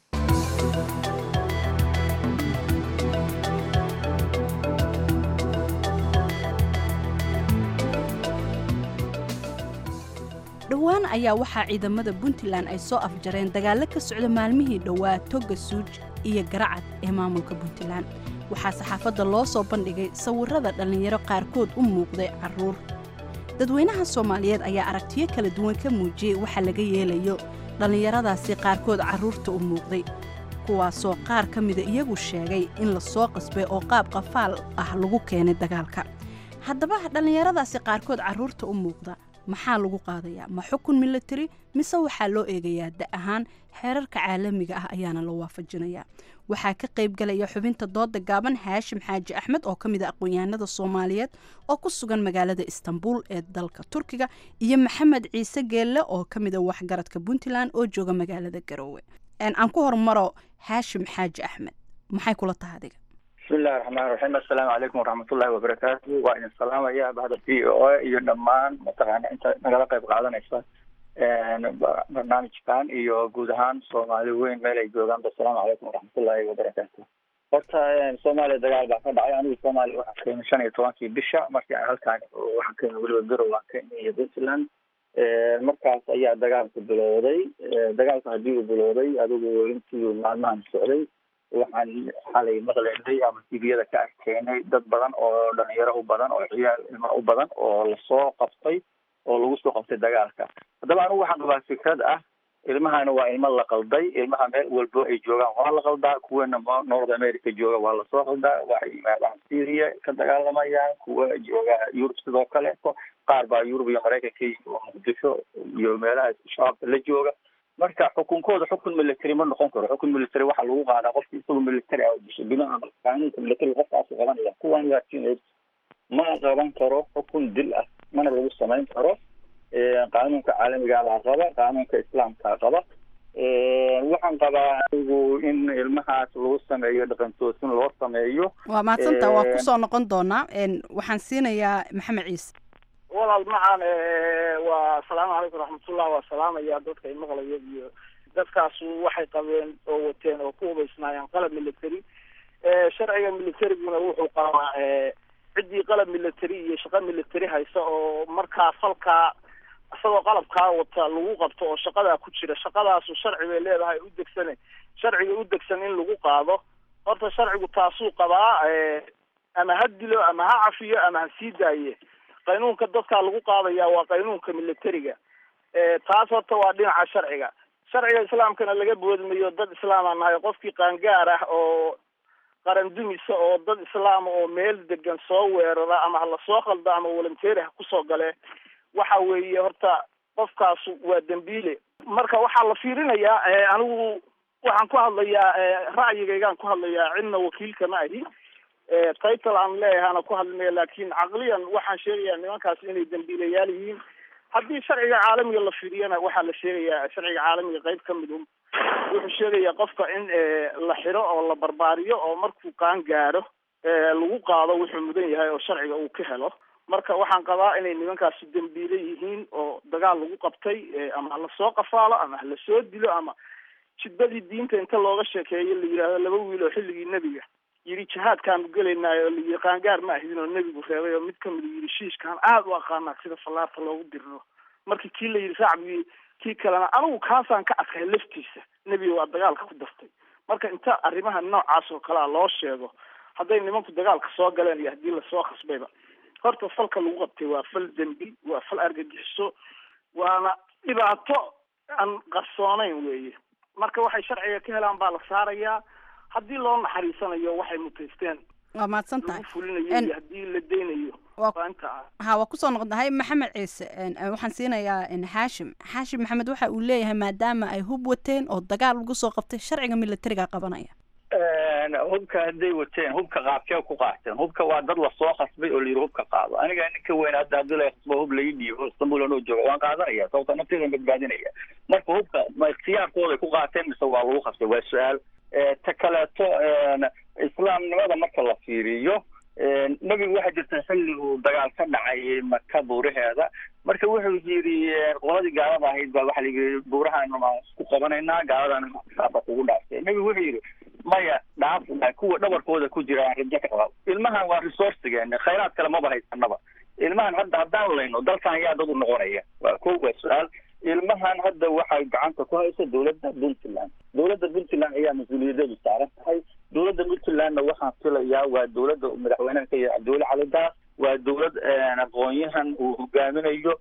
dhowaan ayaa waxaa ciidamada puntland ay soo afjareen dagaallo ka socda maalmihii dhowaa toga suuj iyo garacad ee maamulka puntland waxaa saxaafadda loo soo bandhigay sawirrada dhallinyaro qaarkood u muuqday carruur dadweynaha soomaaliyeed ayaa aragtiyo kala duwan ka muujiyey waxa laga yeelayo dhallinyaradaasi qaarkood carruurta u muuqday kuwaasoo qaar ka mida iyagu sheegay in la soo qasbay oo qaab qafaal ah lagu keenay dagaalka haddaba dhallinyaradaasi qaarkood carruurta u muuqda maxaa lagu qaadayaa ma xukun milatari mise waxaa loo eegayaa da ahaan xeerarka caalamiga ah ayaana la waafajinayaa waxaa ka qayb galaya xubinta dooda gaaban haashim xaaji axmed oo ka mid a aqoon-yahanada soomaaliyeed oo ku sugan magaalada istanbul ee dalka turkiga iyo maxamed ciise geelle oo ka mid a waxgaradka puntland oo jooga magaalada garoowe aan ku hormaro haashim xaaji axmed maxay kula tahay adiga bismillahi raxmaan raxiim assalaamu calaykum waraxmatullahi wabarakaatu waa idin salaamaya bahda v o a iyo dhammaan mataqaana inta nagala qayb qaadanaysa barnaamijkan iyo guud ahaan soomaali weyn meel ay joogaanba assalaamu calaykum waraxmatullahi wabarakaatu horta soomaaliya dagaal baa ka dhacay anigu soomaaliya waxaan keenay shan iyo tobankii bisha markii aan halkaan waxaan keenay weliba garow aan keenay iyo puntland markaas ayaa dagaalku bilowday dagaalku haddii uu bilowday adigu intii maalmahan socday waxaan xalay maqlaynay ama tviyada ka arkeenay dad badan oo dhalinyaro u badan oo ciyaal ilma u badan oo lasoo qabtay oo lagu soo qabtay dagaalka haddaba anigu waxaan qabaa fikrad ah ilmahana waa ilmo la qalday ilmaha meel walbo ay joogaan waa la qaldaa kuwana north america jooga waa lasoo qaldaa waxay yimaadaan syria ka dagaalamayaan kuwa jooga yurub sidoo kaleeto qaar baa yurub iyo maraykanka iyo muqdisho iyo meelaha shabaabka la jooga marka xukunkooda xukun military ma noqon karo xukun military waxaa lagu qaadaa qofki isagoo military ah disho binaha qaanuunka military qofkaasu qabanaya kuwan waa teenage ma qaban karo xukun dil ah mana lagu samayn karo qaanuunka caalamiga baa qaba qaanuunka islaamka qaba waxaan qabaa anigu in ilmahaas lagu sameeyo dhaqantoosin loo sameeyo waa mahadsanta waa kusoo noqon doonaa waxaan siinayaa maxamed ciise walaal macaan waa asalaamu calaykum raxmatullah waa salaamaya dadka i maqlaya iyo dadkaasu waxay qabeen oo wateen oo ku hubaysnaayeen qalab military sharciga militariguna wuxuu qabaa ciddii qalab military iyo shaqo military haysa oo markaa falkaa isagoo qalabkaa wata lagu qabto oo shaqadaa ku jira shaqadaasu sharci bay leedahay u degsane sharciga u degsan in lagu qaado horta sharcigu taasuu qabaa ama ha dilo ama ha cafiyo ama ha sii daaye qaynuunka dadkaa lagu qaadaya waa qaynuunka militariga taas horta waa dhinaca sharciga sharciga islaamkana laga boodmayo dad islaamaa nahay qofkii qaangaar ah oo qaran dumisa oo dad islaama oo meel degan soo weerara ama ha lasoo qaldo ama volunteeri ha kusoo gale waxa weeye horta qofkaasu waa dembiile marka waxaa la fiirinayaa anigu waxaan ku hadlayaa ra'yigaygaan ku hadlayaa cidna wakiilka ma ahi title aan leeyahana ku hadlinaya laakiin caqliyan waxaan sheegayaa nimankaas inay dembiilayaal yihiin haddii sharciga caalamiga la fiiriyana waxaa la sheegayaa sharciga caalamiga qayb ka mid un wuxuu sheegayaa qofka in la xiro oo la barbaariyo oo markuu qaan gaadho lagu qaado wuxuu mudan yahay oo sharciga uu ka helo marka waxaan qabaa inay nimankaasi dembiile yihiin oo dagaal lagu qabtay ama ha lasoo qafaalo ama ha lasoo dilo ama jidbadii diinta inta looga sheekeeyo la yidhaahdo laba wiil oo xilligii nebiga yidhi jihaadkaanu gelaynaayo oo layidhi qaangaar ma ahidin oo nebigu reebay oo mid kamid yidhi shiishkaan aada u aqaanaa sida fallaarta loogu diriro markii kii la yidhi sacbigii kii kalena anigu kaasaan ka adkay laftiisa nebiga waa dagaalka ku dartay marka inta arrimaha noocaas oo kalea loo sheego hadday nimanku dagaalka soo galeen iyo haddii lasoo khasbayba horta falka lagu qabtay waa fal dembi waa fal argagixiso waana dhibaato aan qarsoonayn weeye marka waxay sharciga ka helaan baa la saarayaa haddii loo naxariisanayo waxay mutaysteen waa mahadsan tahay lagu fulinayo iyo haddii la deynayo waa inta ah ha waa kusoo noqonahay maxamed ciise waxaan siinayaa xaashim xaashim maxamed waxa uu leeyahay maadaama ay hub wateen oo dagaal lagu soo qabtay sharciga militariga qabanaya hubka hadday wateen hubka qaabkee ku qaateen hubka waa dad lasoo khasbay oo layidhi hubka qaado aniga ninka weyn hadda haddii la khasbo hub lai dhiibo istanbul anoo jooga waan qaadanaya sababta nafteydan badbaadinaya marka hubka ma ikhtiyaarkooday ku qaateen mise waa lagu khasbay waa su-aal ta kaleeto islaamnimada marka la fiiriyo nebigu waxaa jirta xilli uu dagaal ka dhacay maka buuraheeda marka wuxuu yidhi qoladii gaalada ahayd baa waxaa layidhi buurahaan waan isku qabanaynaa gaaladan saaba kugu dhaaftay nebigu wuxuu yidhi maya dhaaf kuwa dhabarkooda ku jira aan rajo ka qaba ilmahan waa resourcigeena khayraad kale maba haysanaba ilmahan hadda haddaan layno dalkan yaa dad u noqonaya waa ko waa su-aal ilmahan hadda waxay gacanta ku haysa dowladda puntland dowladda puntland ayaa mas-uuliyadeedu saaran tahay dowladda puntlandna waxaan filayaa waa dowladda madaxweynaha ka yahay cabdiweli cali daas waa dowlad aqoon-yahan uu hogaaminayo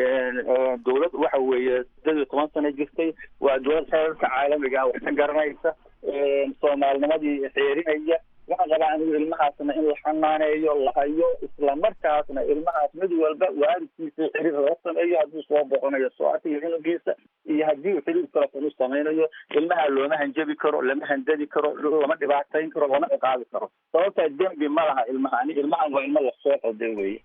dowlad waxa weeye sideed iyo toban sano jirtay waa dowlad xeerarka caalamiga ah wax ka garanaysa soomaalinimadii xeerinaya waxaan qabaa anigu ilmahaasna in la xanaaneeyo la hayo isla markaasna ilmahaas mid walba waalidkiisa xiriir loo sameeyo hadduu soo boqonayo soo arkayo cunugiisa iyo haddii uu xiriir telefon u samaynayo ilmaha looma hanjabi karo lama handadi karo lama dhibaatayn karo lama ciqaabi karo sababtaa dembi ma laha ilmahani ilmahan waa ilmo lasoo qoday weye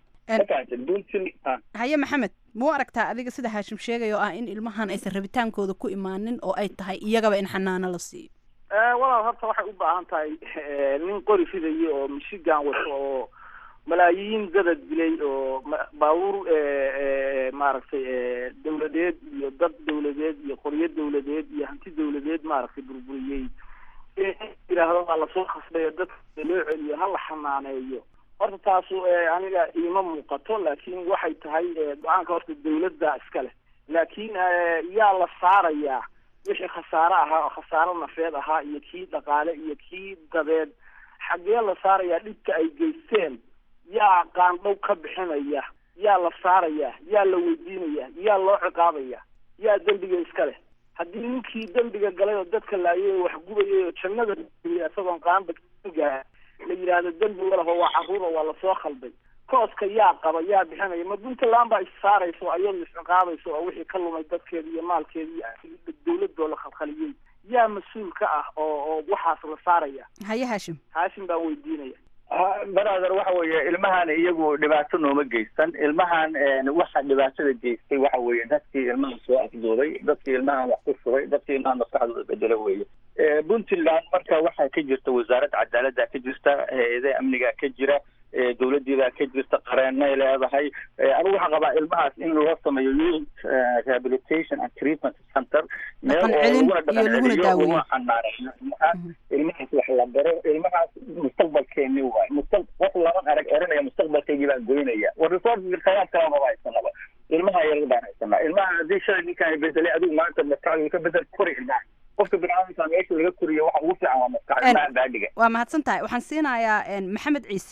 haye maxamed muu aragtaa adiga sida haashim sheegay oo ah in ilmahan aysan rabitaankooda ku imaanin oo ay tahay iyagaba in xanaano la siiyo walaal horta waxay u baahan tahay nin qori fidayo oo michigan wato oo malaayiin dada dilay oo baabuur maaragtay dawladeed iyo dad dawladeed iyo qoryo dawladeed iyo hanti dawladeed maaragtay burburiyey yidhaahdo waa lasoo khasbayo dadka loo celiyo hala xanaaneeyo horta taasu aniga iima muuqato laakiin waxay tahay go-aanka horta dawladda iska leh laakiin yaa la saarayaa wixii khasaare ahaa oo khasaaro nafeed ahaa iyo kii dhaqaale iyo kii dabeed xaggee la saarayaa dhibka ay geysteen yaa qaandhow ka bixinaya yaa la saaraya yaa la weydiinaya yaa loo ciqaabaya yaa dembiga iska leh haddii ninkii dembiga galay oo dadka laayay oo waxgubayay oo jannada isagoon qaanba gaa la yidhaahdo dembi walaho waa carruur oo waa lasoo khalday kooska yaa qaba yaa bixinaya ma puntland baa issaaraysa oo ayadu isciqaabaysa oo wixii ka lumay dadkeeda iyo maalkeeda iyo dawladoo la khalkhaliyey yaa mas-uul ka ah oo oo waxaas la saaraya haye haashim haashim baan weydiinaya brother waxa weeye ilmahan iyagu dhibaato nooma geysan ilmahan waxa dhibaatada geystay waxa weeye dadkii ilmahan soo afduubay dadkii ilmahan wax ku shubay dadkii ilmahan maskaxdooda bedelo weeye puntland marka waxaa ka jirta wasaaradda cadaaladda ka jirta hay-adaha amniga ka jira dowladiibaa ka jirta qareenay leedahay anigu waxaa qabaa ilmahaas in loo sameeyo youth rehabilitation and treatment center meel oo laguna dhaqanceliyo laguna xanaaneeyo ilmahaas ilmahaas wax la baro ilmahaas mustaqbalkeeni waay mustaq qof lama arag oranaya mustaqbalkeygii baan goynaya war resources khayraad kala maba haysanaba ilmaha yar baan haysanaa ilmaha haddii shalay ninkaan bedelay adigu maanta maskaxdu ka bedel kori ilmaha qofka biniaadamka meesha laga koriyo waxa ugu fiican waa maskax ilmaha baadhiga waa mahadsan tahay waxaan siinayaa maxamed ciise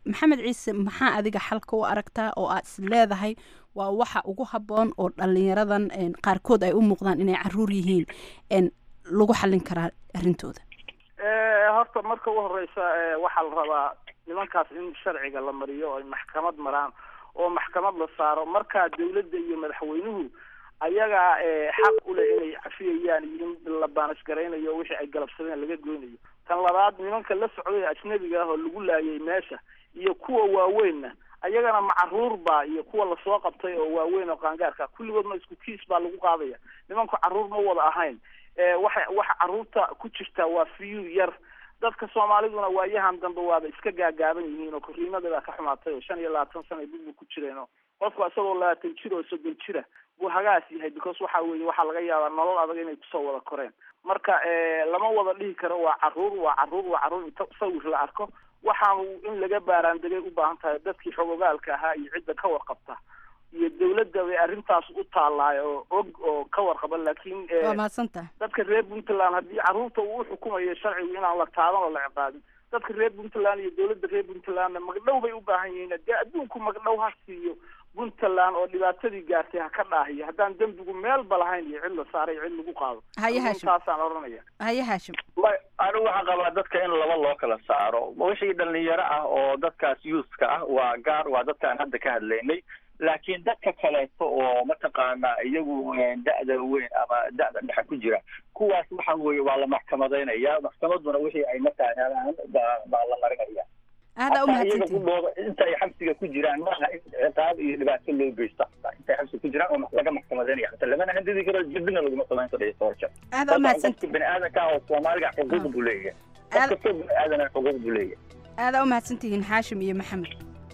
maxamed ciise maxaa adiga xalka u aragtaa oo aad is leedahay waa waxa ugu habboon oo dhalinyaradan qaarkood ay u muuqdaan inay caruur yihiin lagu xallin karaa arrintooda horta marka ugu horeysa waxaa la rabaa nimankaas in sharciga la mariyo ay maxkamad maraan oo maxkamad la saaro markaa dawladda iyo madaxweynuhu ayagaa xaq u leh inay cafiyayaan iyo in la baanisgaraynayo wixii ay galabsadeen laga goynayo tan labaad nimanka la socday ajnabiga ah oo lagu laayay meesha iyo kuwa waaweynna ayagana macaruurba iyo kuwa lasoo qabtay oo waaweyn oo qaangaarka kulligoodna isku kiis baa lagu qaadaya nimanku caruur ma wada ahayn waxa waxa caruurta ku jirta waa fiyu yar dadka soomaaliduna waayahan dambe waaba iska gaagaaban yihiin oo korriimada baa ka xumaatay oo shan iyo labaatan sana dib ku jireen oo qofku isagoo labaatan jir oo soddon jira buu hagaas yahay because waxa weeye waxaa laga yaabaa nolol adag inay kusoo wada koreen marka lama wada dhihi karo waa caruur waa caruur waa caruur inta sawir la arko waxaanu in laga baaraandegay u baahan tahay dadkii xogogaalka ahaa iyo cidda ka warqabta iyo dawladda bay arrintaas u taalaay oo og oo ka warqaba laakiin waa mahadsantaha dadka reer puntland haddii caruurta uu uxukumayo sharcigu inaan la taaban oo la ciqaabin dadka reer puntland iyo dawladda reer puntlandna magdhow bay u baahan yihiin dee adduunku magdhow ha siiyo puntland oo dhibaatadii gaartay ha ka dhaahiyo haddaan dembigu meelba lahayn iyo cid la saaray cid lagu qaado haye haashim taasaan oranaya haye haashim anigu waxaan qabaa dadka in laba loo kala saaro wixii dhalinyaro ah oo dadkaas youthka ah waa gaar waa dadkaan hadda ka hadlaynay laakiin dadka kaleeto oo mataqaana iyagu da'da weyn ama da'da dhexe ku jira kuwaas waxa weeye waa la maxkamadaynaya maxkamaduna wixii ay markaa helaan baa baa la marinaya aada hataa iyaga ku dhooba inta ay xabsiga ku jiraan maaha in ciqaab iyo dhibaato loo geysto hataa intay xabsiga ku jiraan oo laga maxkamadaynaya hataa lamana handidi karo jirdina laguma samayn karayo soorja aada u mahadsanti bani aadanka ah oo soomaaliga xuquuq buu leeyahay qof kastoo bani aadana xuquuq buu leeyahay aada u mahadsantihiin xaashim iyo maxamed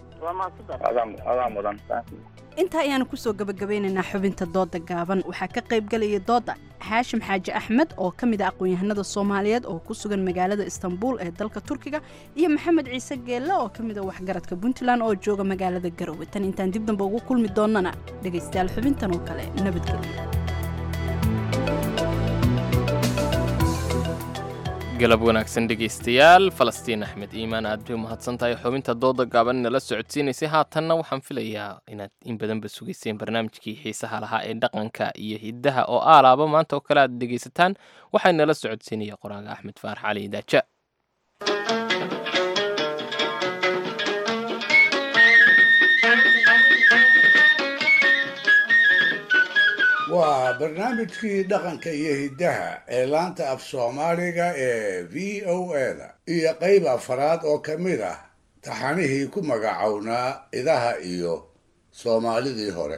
adaa adaa mudan intaa ayaanu kusoo gabagabeynaynaa xubinta dooda gaaban waxaa ka qayb galaya dooda xaashim xaaji axmed oo ka mid ah aqoon-yahanada soomaaliyeed oo ku sugan magaalada istanbul ee dalka turkiga iyo maxamed ciise geelle oo ka mid ah waxgaradka puntland oo jooga magaalada garowe tan intaan dib dambe ugu kulmi doonana dhegaystayaal xubintan oo kale nabadgelyo galab wanaagsan dhegaystayaal falastiin axmed iimaan aad bay umahadsan tahay xubinta dooda gaaban nala socodsiinaysay haatanna waxaan filayaa inaad in badanba sugayseen barnaamijkii xiisaha lahaa ee dhaqanka iyo hiddaha oo aalaaba maanta oo kale aad dhegaysataan waxaa nala socodsiinaya qoraaga axmed faarax cali daaja waa barnaamijkii dhaqanka iyo hiddaha ee laanta af soomaaliga ee v o eda iyo qayb afaraad oo ka mid ah taxanihii ku magacownaa idaha iyo soomaalidii hore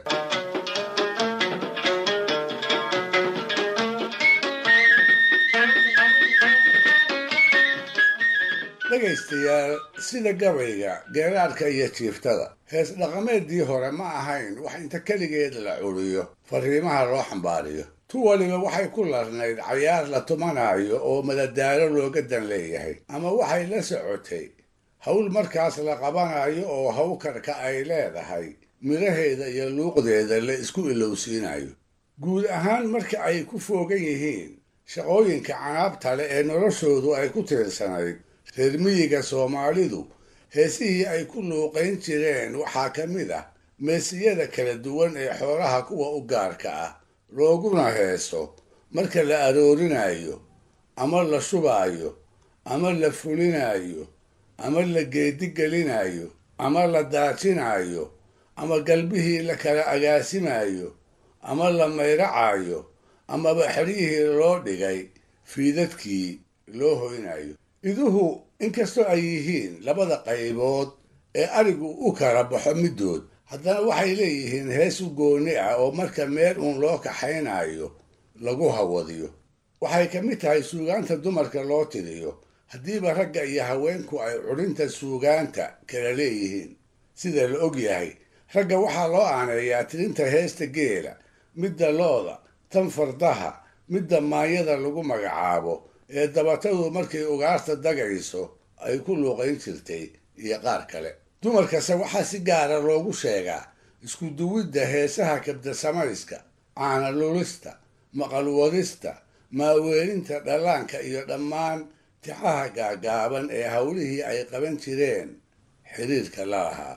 dhegaystayaal sida gabayga geeraarka iyo jiiftada hees dhaqameedii hore ma ahayn wax inta keligeed la curiyo fariimaha loo xambaariyo tu waliba waxay ku larnayd cayaar la tumanayo oo madadaalo looga dan leeyahay ama waxay la socotay hawl markaas la qabanayo oo hawkarka ay leedahay midhaheeda iyo luuqdeeda la isku ilowsiinayo guud ahaan marka ay ku foogan yihiin shaqooyinka canaabta leh ee noloshoodu ay ku tiirsanayd reer miyiga soomaalidu heesihii ay ku luuqayn jireen waxaa ka mid ah meesiyada kala duwan ee xoolaha kuwa u gaarka ah looguna heeso marka la aroorinayo ama la shubaayo ama la fulinayo ama la geedigelinayo ama la daajinayo ama galbihii la kala agaasimayo ama la mayracayo amaba xeryihii loo dhigay fiidadkii loo hoynayo iduhu inkastoo ay yihiin labada qaybood ee arigu u kala baxo middood haddana waxay leeyihiin hees u gooni ah oo marka meel uun loo kaxaynayo lagu hawadiyo waxay ka mid tahay suugaanta dumarka loo tiriyo haddiiba ragga iyo haweenku ay cudhinta suugaanta kala leeyihiin sida la og yahay ragga waxaa loo aaneeyaa tirinta heesta geela midda looda tan fardaha midda maayada lagu magacaabo ee dabatadu markay ugaarta dagayso ay ku luuqayn jirtay iyo qaar kale dumarkase waxaa si gaara loogu sheegaa isku duwidda heesaha kabdasamayska caana lulista maqalwadista maaweelinta dhallaanka iyo dhammaan tixaha gaagaaban ee howlihii ay qaban jireen xiriirka la lahaa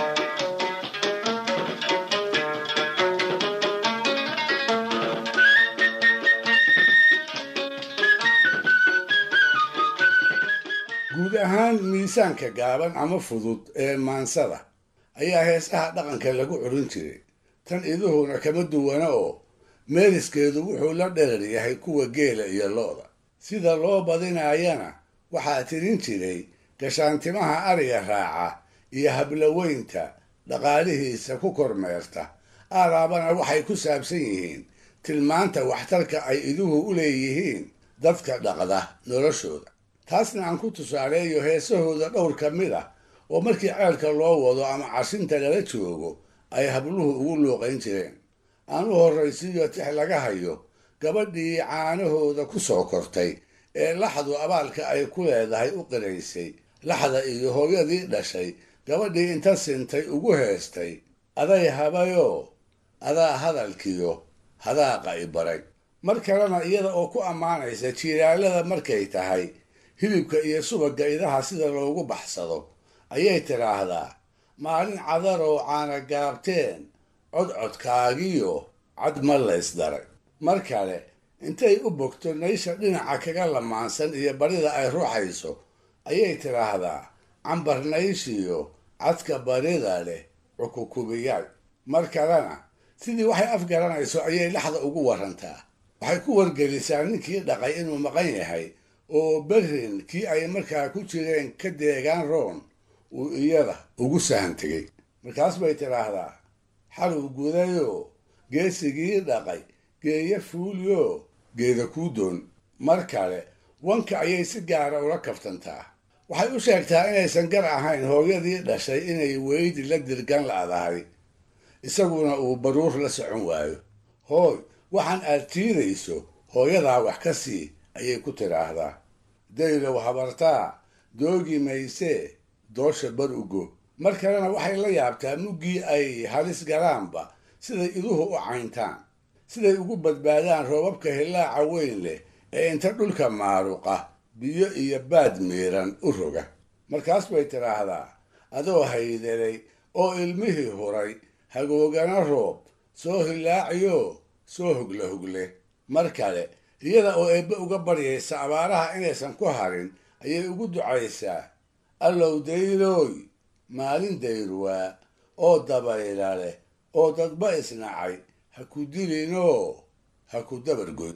guud ahaan miisaanka gaaban ama fudud ee maansada ayaa heesaha dhaqanka lagu curin jiray tan iduhuna kama duwana oo meeriskeedu wuxuu la dherer yahay kuwa geela iyo lo-da sida loo badinaayana waxaa tirin jiray gashaantimaha ariga raaca iyo hablaweynta dhaqaalihiisa ku kormeerta aaraabana waxay ku saabsan yihiin tilmaanta waxtarka ay iduhu u leeyihiin dadka dhaqda noloshooda taasna aan ku tusaaleeyo heesahooda dhowr ka mid ah oo markii ceelka loo wado ama cashinta lala joogo ay habluhu ugu luuqayn jireen aan u horraysiiyo tix laga hayo gabadhii caanahooda ku soo kortay ee laxdu abaalka ay ku leedahay u qiraysay laxda iyo hooyadii dhashay gabadhii inta sintay ugu heestay aday habayoo adaa hadalkiyo hadaaqa i baray mar kalena iyada oo ku ammaanaysa jiiraalada markay tahay hilibka iyo subagga idaha sida loogu baxsado ayay tidhaahdaa maalin cadaroo caana gaabteen codcodkaagiyo cad ma laysdaray mar kale intay u bogto naysha dhinaca kaga lamaansan iyo barida ay ruuxayso ayay tidhaahdaa cambar nayshiyo cadka barida leh cukukubiyaal mar kalena sidii waxay afgaranayso ayay laxda ugu warantaa waxay ku wargelisaa ninkii dhaqay inuu maqan yahay oo berrin kii ay markaa ku jireen ka deegaan roon uu iyada ugu sahan tegey markaas bay tidhaahdaa xaluu gudayoo geesigii dhaqay geeya fuuliyoo geeda kuu doon mar kale wanka ayay si gaara ula kaftantaa waxay u sheegtaa inaysan gar ahayn hooyadii dhashay inay weydi la dirgan la'dahay isaguna uu baruur la socon waayo hooy waxaan aad tiidayso hooyadaa wax ka sii ayay ku tidhaahdaa daylow habartaa doogi maysee doosha bar ugo mar kalena waxay la yaabtaa muggii ay halis galaanba siday iduhu u cayntaan siday ugu badbaadaan roobabka hillaaca weyn leh ee inta dhulka maaruqa biyo iyo baad miiran u roga markaas bay tidhaahdaa adoo haydelay oo ilmihii huray hagoogana roob soo hillaaciyoo soo hogla hogle mar kale iyada oo eebbe uga baryaysa abaaraha inaysan ku harin ayay ugu ducaysaa allow daylooy maalin dayruwaa oo dabayla leh oo dadba isnacay ha ku dilinoo ha ku dabargoyn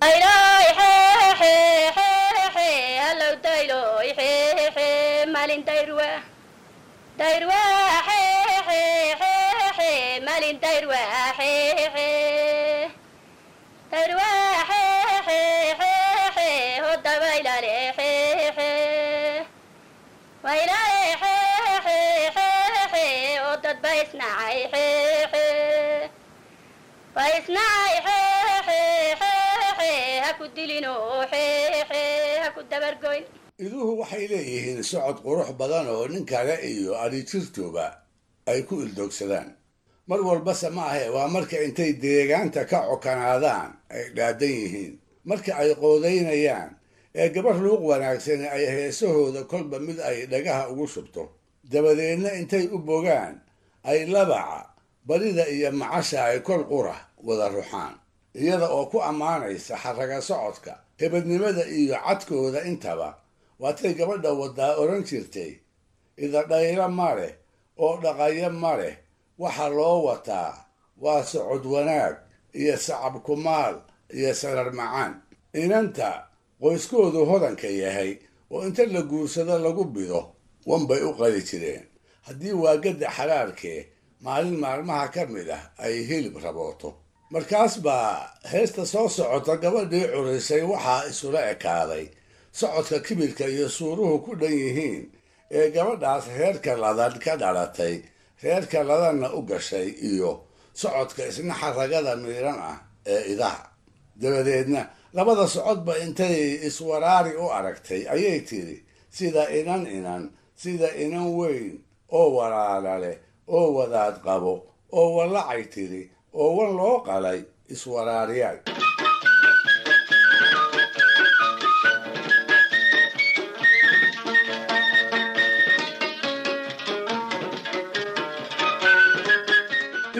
iduhu waxay leeyihiin socod qurux badan oo nin kale iyo adhijirtuba ay ku ildoogsadaan mar walbase ma ahe waa marka intay deegaanta ka cokanaadaan ay dhaadan yihiin marka ay qoodaynayaan ee gabar luuq wanaagsani ay heesahooda kolba mid ay dhagaha ugu shubto dabadeedna intay u bogaan ay labaca barida iyo macasha ay kol qura wada ruxaan iyada oo ku ammaanaysa xaraga socodka hebadnimada iyo cadkooda intaba waatay gabadha wadaa odhan jirtay idadhaylo ma leh oo dhaqayo ma leh waxa loo wataa waa socod wanaag iyo sacab kumaal iyo sarar macaan inanta qoyskoodu hodanka yahay oo inta la guursado lagu bido wanbay u qali jireen haddii waagadda xalaarkee maalin maalmaha ka mid ah ay hilib rabooto markaas baa heesta soo socota gabadhii curisay waxaa isula ekaaday socodka kibirka iyo suuruhu ku dhan yihiin ee gabadhaas reerka ladan ka dhalatay reerka ladanna u gashay iyo socodka isna xaragada miiran ah ee idaha dabadeedna labada socodba intay iswaraari u aragtay ayay tiri sida inan inan sida inan weyn oo walaala leh oo wadaad qabo oo wallacay tiri oo wan loo qalay iswaraariyaal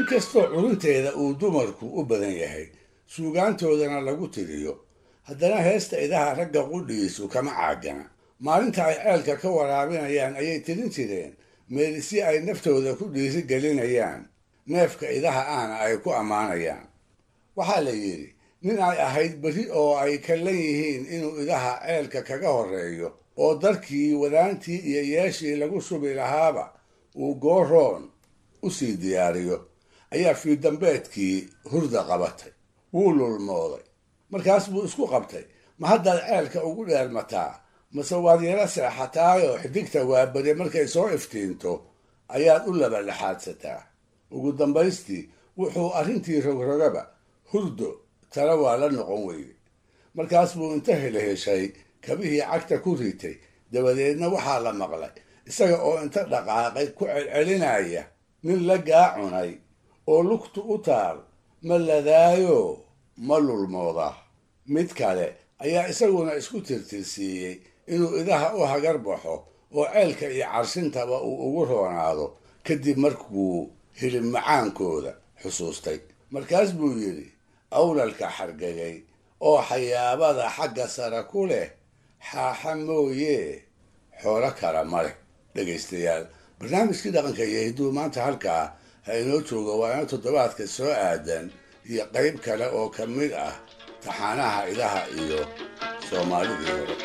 inkastoo curunteeda uu dumarku u badan yahay suugaantoodana lagu tiriyo haddana heesta idaha ragga qudhigiisu kama caagana maalinta ay ceelka ka waraabinayaan ayay tirin jireen meelisyi ay naftooda ku dhiiri gelinayaan neefka idaha ahna ay ku ammaanayaan waxaa la yidhi nin ay ahayd berri oo ay kallan yihiin inuu idaha ceelka kaga horreeyo oo darkii wadaantii iyo yeeshii lagu subi lahaaba uu gooroon u sii diyaariyo ayaa fiidambeedkii hurda qabatay wuu lulmooday markaas buu isku qabtay ma haddaad ceelka ugu dheermataa mase waad yaro seexataayoo xidigta waabade markay soo iftiinto ayaad u labadhaxaadsataa ugu dambaystii wuxuu arrintii rogrogaba hurdo tala waa la noqon weyday markaas buu inta helheshay kabihii cagta ku ritay dabadeedna waxaa la maqlay isaga oo inta dhaqaaqay ku celcelinaya nin la gaacunay oo lugtu u taal ma ladaayo ma lulmooda mid kale ayaa isaguna isku tirtirsiiyey inuu idaha u hagar baxo oo ceelka iyo carshintaba uu ugu roonaado kadib markuu hilib macaankooda xusuustay markaas buu yidhi awlalka xargagay oo xayaabada xagga sare ku leh xaaxa mooyee xoolo kala ma leh dhegaystayaal barnaamijkii dhaqanka iyo hidduu maanta halkaa ha inoo joogo waa ina toddobaadka soo aadan iyo qayb kale oo ka mid ah taxaanaha idaha iyo soomaalidii hore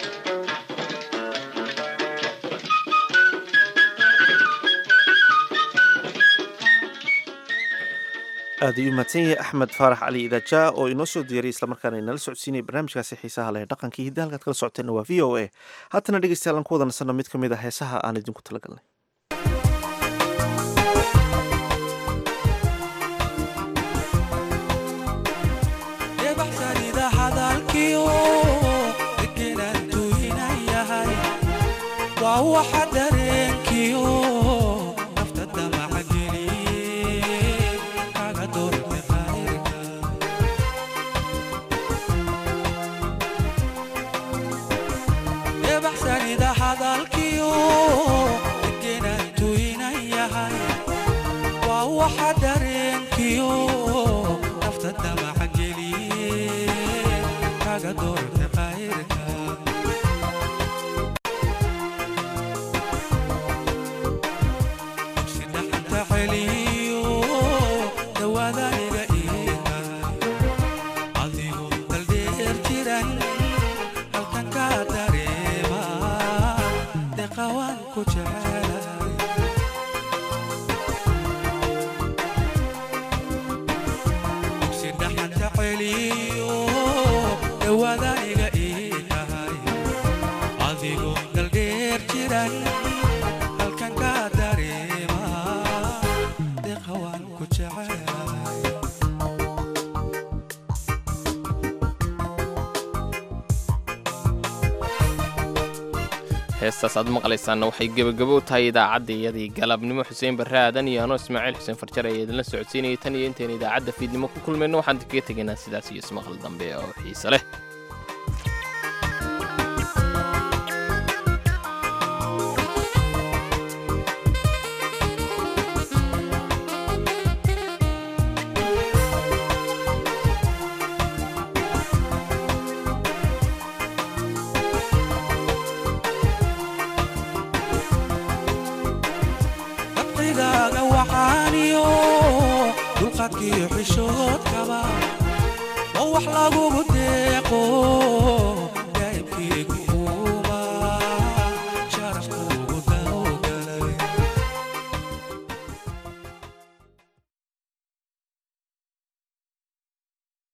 aad ayuu mahadsan yahay axmed faarax cali idaaja oo inoo soo diyaray islamarkaana inala socodsiinaya barnaamijkaasi xiisaha leh dhaqankii hidda halkaad kala socoteenna waa v o a haatana dhegeystayaal aan ku wada nasanno mid ka mid ah heesaha aan idinku talagalnay heestaas aad maqlaysaanna waxay gebagabo u tahay idaacadda iyadii galabnimo xuseen barre aadan iyo anoo ismaaciil xuseen farjar ayaa idinla socodsiinayay tan iyo intaynu idaacadda fiidnimo ku kulmayno waxaan kaga tegaynaa sidaas iyo ismaqal dambe oo xiise leh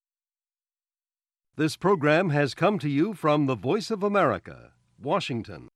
This program has come to you from the Voice of America, Washington.